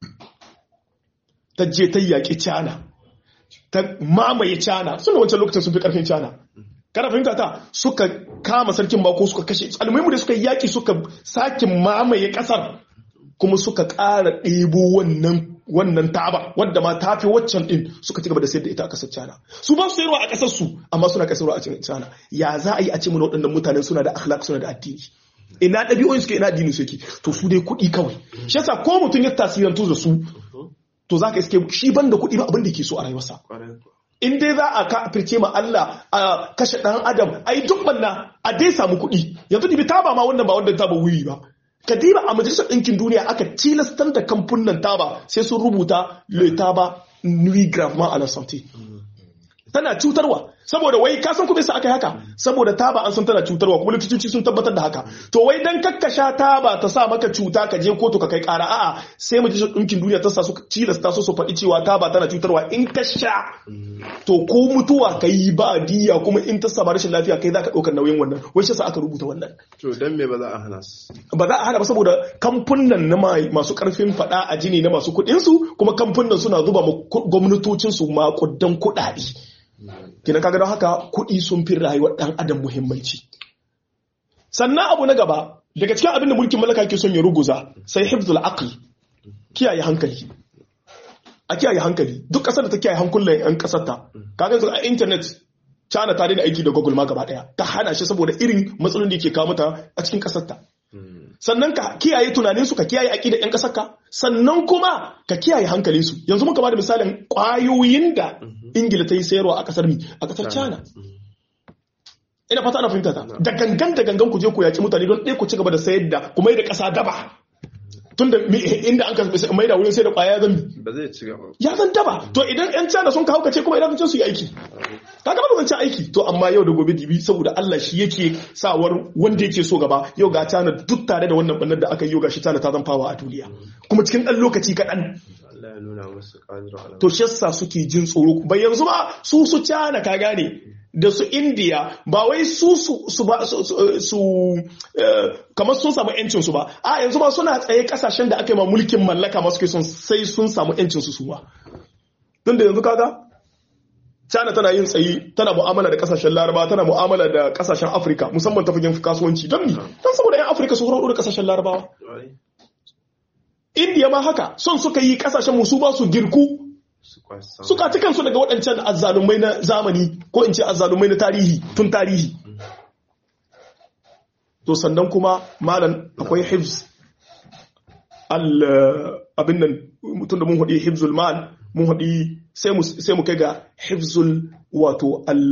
Ta je ta yaƙi China. Ta mamaye China. Suna wancan lokacin sun fi ƙarfin China. kana fahimta ta suka kama sarkin bako suka kashe almuhimu da suka yaki suka sake mamaye kasar kuma suka ƙara ɗebo wannan wannan taba wadda ma ta fi waccan ɗin suka ci gaba da sayar da ita a ƙasar China su ba su sayarwa a ƙasar su amma suna kasarwa a cikin China ya za a yi a ce mana waɗannan mutanen suna da akhlaq suna da addini ina ɗabi'o'in suke ina addini suke to su dai kuɗi kawai shi yasa ko mutum ya tasirantu da su to za ka iske shi ban da kuɗi ba abin da ke so a rayuwarsa in dai za a kafirce ma Allah a kashe ɗan adam ai duk banna a dai samu kuɗi yanzu dibi taba ma wannan ba wanda taba wuyi ba ka diba a majalisar ɗinkin duniya aka tilastar da kamfunan taba sai sun rubuta le taba nuit gravement à la santé tana cutarwa saboda wai ka san kuma sa aka haka saboda taba an san tana cutarwa kuma likitoci sun tabbatar da haka to wai dan kakkasha taba ta sa maka cuta ka je kotu ka kai kara a'a sai majalisar ɗinkin duniya ta sa su tilasta su su faɗi cewa taba tana cutarwa in ka sha to ko mutuwa ka yi ba diya kuma in ta saba rashin lafiya kai za ka ɗaukar nauyin wannan wai shi sa aka rubuta wannan to dan me ba za a hana su ba za a hana ba saboda kamfunan na masu karfin faɗa a jini na masu kuɗin su kuma kamfunan suna zuba gwamnatocin su makudan kuɗaɗe kina kaga don haka kuɗi sun fi rayuwar ɗan adam muhimmanci sannan abu na gaba daga cikin abin da mulkin mallaka ke son ya ruguza sai hifzul aql kiyaye hankali a kiyaye hankali duk ƙasar da ta kiyaye hankulan yan ƙasar ta kaga yanzu a internet China ta daina aiki da Google ma gaba daya ta hana shi saboda irin matsalolin da ke kawo mata a cikin ƙasar ta sannan ka kiyaye tunanin su ka kiyaye aqidar yan ƙasar ka sannan kuma ka kiyaye hankalin su yanzu muka bada misalin ƙwayoyin da Ingila ta yi sayarwa a ƙasar mi a ƙasar China ina fata ana fahimta ta da gangan da gangan ku je ku yaki mutane don ɗaya ku ci gaba da sayar da kuma da ƙasa daba tunda inda an ka mai da wurin sai da ƙwaya zan ba zai ci gaba ya zan daba to idan yan cana sun kawo kace kuma idan su yi aiki kaga ba zan ci aiki to amma yau da gobe dibi saboda Allah shi yake sawar wanda yake so gaba yau ga cana duk tare da wannan bannar da aka yi yau gashi cana ta zan fawa a duniya kuma cikin ɗan lokaci kaɗan Allah ya nuna musu ƙadirar to shi yasa suke jin tsoro bai yanzu ba su su cana ka gane da su indiya ba wai su su ba su kamar sun samu yancin su ba a yanzu ba suna tsaye kasashen da aka yi ma mulkin mallaka masu ke son sai sun samu yancin su su ba tun da yanzu kaga China tana yin tsayi tana mu'amala da kasashen Laraba tana mu'amala da kasashen Afirka musamman ta fagen kasuwanci don ni don saboda yan Afirka su horo da kasashen Larabawa India ma haka son suka yi kasashen musu ba su girku suka ci kansu daga waɗancan azzalumai na zamani ko in ce azzalumai na tarihi tun tarihi to sannan kuma malam akwai hifz abin nan mutum da mun haɗi hifzul mal mun haɗi sai mu kai ga hifzul wato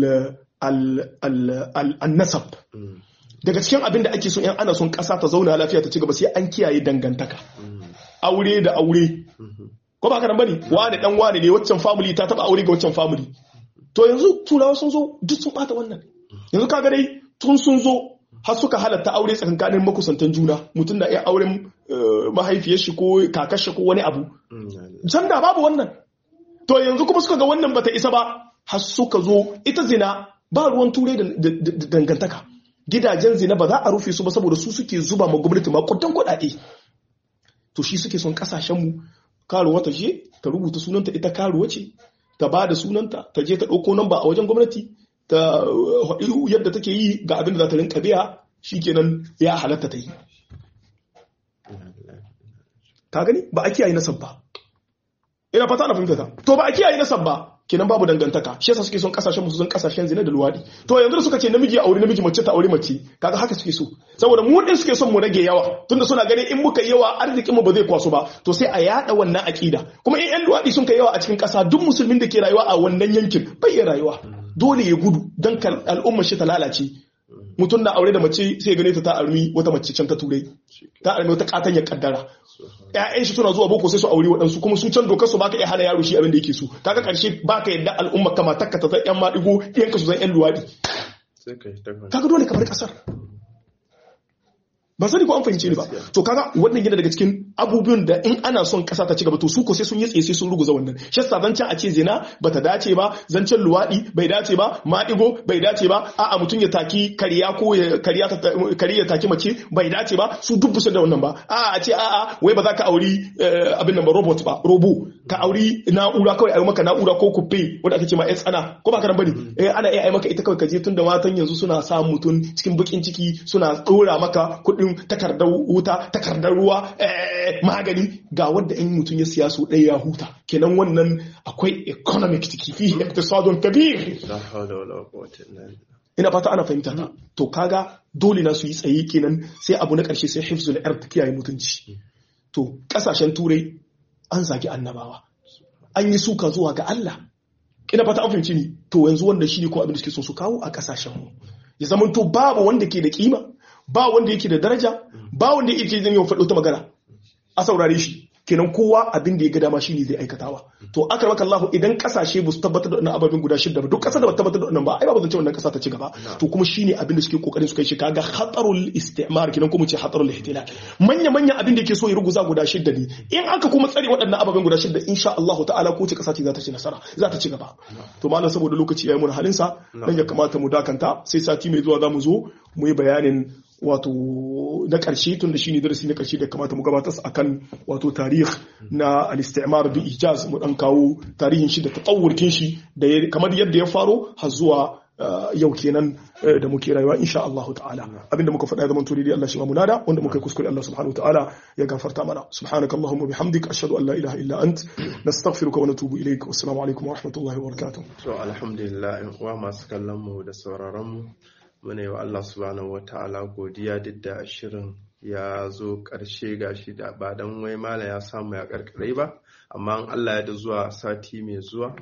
al-nasab daga cikin abin da ake so yan ana son ƙasa ta zauna lafiya ta ci gaba sai an kiyaye dangantaka aure da aure ko ba karan bane wani dan wani ne waccan family ta taba aure ga waccan family to yanzu turawa sun zo duk sun bata wannan yanzu kaga dai tun sun zo har suka halatta aure tsakankanin makusantan juna mutum da iya auren mahaifiyar shi ko kakar shi ko wani abu can da babu wannan to yanzu kuma suka ga wannan bata isa ba har suka zo ita zina ba ruwan turai da dangantaka gidajen zina ba za a rufe su ba saboda su suke zuba ma gwamnati ma kudan kuɗaɗe to shi suke son kasashenmu karuwa ta je ta rubuta sunanta ita karuwa ce ta ba da sunanta ta je ta ɗauko namba a wajen gwamnati ta yadda take yi ga abin da za ta rinka biya shikenan ya halatta ta yi ta gani ba a kiyaye nasab ba ina fata na fahimta ta to ba a kiyaye nasab ba kenan babu dangantaka shi yasa suke son kasashen musu son kasashen zina da luwadi to yanzu da suka ce namiji aure namiji mace ta aure mace kaga haka suke so saboda mu din suke son mu rage yawa tunda suna ganin in muka yawa arzikin mu ba zai kwaso ba to sai a yada wannan akida kuma in yan luwadi sun kai yawa a cikin kasa duk musulmin da ke rayuwa a wannan yankin bai iya rayuwa dole ya gudu dan al'ummar shi ta lalace mutum na aure da mace sai gane ta ta armi wata mace can ta turai ta armi wata katanya kaddara ƴaƴan shi suna zuwa boko sai su aure waɗansu kuma su can dokar su baka iya hana yaro shi abin da yake so kaga karshe baka yadda al'umma kama takka ta ƴan maɗigo ɗiyanka su zan ƴan luwaɗi kaga dole kamar ƙasar ba sani ko an fahimce ni ba to kaga wannan yana daga cikin abubuwan da in ana son kasa ta ci gaba to su ko sai sun yi tsaye sai sun ruguza wannan shi yasa zancen a ce zina bata dace ba zancen luwadi bai dace ba maɗigo bai dace ba a'a mutum ya taki kariya ko ya kariya ta kariya ya taki mace bai dace ba su duk da wannan ba a'a a ce a'a wai ba za ka auri abin nan ba robot ba robo ka auri na'ura kawai a yi maka na'ura ko kupe wanda ake ce ma tsana ko ba ka bane eh ana iya maka ita kawai ka je tun da matan yanzu suna sa mutum cikin bakin ciki suna dora maka kuɗin takardar wuta takardar ruwa magani ga wadda in mutum ya siya su ɗaya ya huta kenan wannan akwai economic ciki fi iktisadun kabir ina fata ana fahimta ta to kaga dole na su yi tsaye kenan sai abu na ƙarshe sai hifzul ard kiyaye mutunci to ƙasashen turai an zagi annabawa an yi suka zuwa ga Allah ina fata an fahimci ni to yanzu wanda shi ne ko abin da suke so su kawo a ƙasashen mu ya zama to babu wanda ke da kima ba wanda yake da daraja ba wanda yake zan yi faɗo ta magana a saurare shi kenan kowa abin da ya ga dama shi ne zai aikatawa to aka maka Allah idan kasashe ba su tabbatar da wannan ababen guda shida ba duk kasar da ba tabbatar da wannan ba ai ba zan ce wannan kasa ta ci gaba to kuma shine abin da suke kokarin su kai shi kaga khatarul istimar kenan kuma ce khatarul ihtilal manya manya abin da yake so ya ruguza guda shida ne in aka kuma tsare waɗannan ababen guda shida insha Allah ta'ala ko ce kasa ce za ta ci nasara za ta ci gaba to malam saboda lokaci yayi mun halin sa dan ya kamata mu dakanta sai sati mai zuwa za mu zo mu yi bayanin wato na ƙarshe tun da shi ne darasi na ƙarshe da kamata mu gabatar akan wato tarih na al-istimar bi ijaz mu dan kawo tarihin shi da tatawurkin shi da kamar yadda ya faro har zuwa yau kenan da muke rayuwa insha Allah ta'ala abinda muka faɗa zaman turi Allah shi ma munada wanda muka kuskure Allah subhanahu wa ta'ala ya gafarta mana subhanaka allahumma bihamdik ashhadu an la ilaha illa ant nastaghfiruka wa natubu ilayk wassalamu alaikum wa rahmatullahi wa barakatuh to alhamdulillah wa masu kallon mu da sauraron mu muna yi wa Allah subhanahu wa ta'ala godiya duk da shirin ya zo ƙarshe gashi da ba don wai mala ya samu ya ƙarƙare ba amma Allah ya da zuwa sati mai zuwa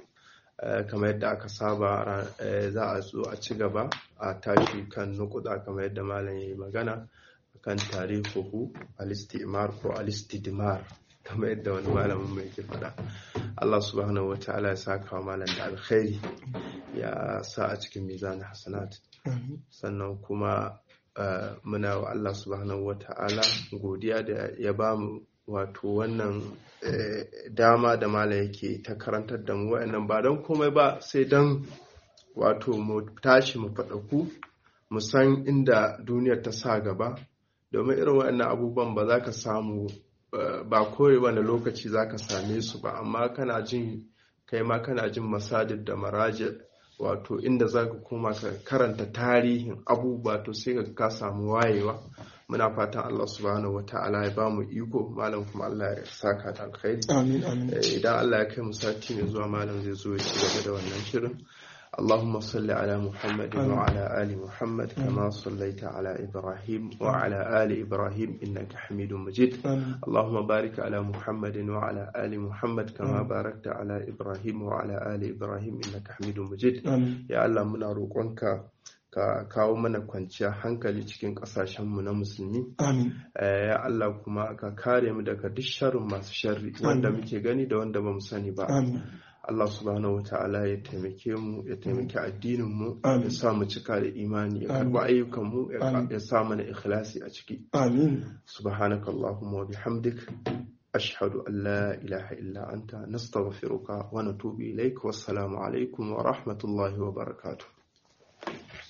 kamar yadda aka saba za a zo a ci gaba a tashi kan nukuda kamar yadda malam ya yi magana kan tarihuhu alistimar ko alistidmar kamar yadda wani malamin mai ke faɗa Allah subhanahu wa ta'ala ya sa kawo malam da alkhairi ya sa a cikin mizanin hasanat sannan kuma muna wa Allah subhanahu wa ta'ala godiya da ya ba mu wato wannan dama da mala yake ta karantar da mu wa'annan ba don komai ba sai don wato mu tashi mu faɗaku mu san inda duniyar ta sa gaba domin irin wa'annan abubuwan ba za ka samu ba kawai wani lokaci za ka same su ba amma kana jin kai ma kana jin masajid da maraji wato inda za ka koma ka karanta tarihin abubuwa to sai ka samu wayewa muna fatan Allah subhanahu wata'ala ya ba mu iko malam kuma Allah ya saka da alkhairi amin amin idan Allah ya kai mu sati ne zuwa malam zai zo ya ci gaba da wannan shirin اللهم صل على محمد وعلى آل محمد كما صليت على إبراهيم وعلى آل إبراهيم إنك حميد مجيد اللهم بارك على محمد وعلى آل محمد كما باركت على إبراهيم وعلى آل إبراهيم إنك حميد مجيد يا الله منا روقنك ka kawo mana kwanciyar hankali cikin ƙasashenmu na musulmi ya Allah kuma ka kare mu daga duk sharrin masu sharri wanda muke gani da wanda ba mu sani ba Allah subhanahu wa ta'ala ya taimake mu ya taimake addinin mu ya sa mu cika da imani ya karba ayyukan mu ya sa mana ikhlasi a ciki amin subhanakallahumma wa bihamdik ashhadu an la ilaha illa anta nastaghfiruka wa natubu ilaik wassalamu alaikum wa rahmatullahi wa barakatuh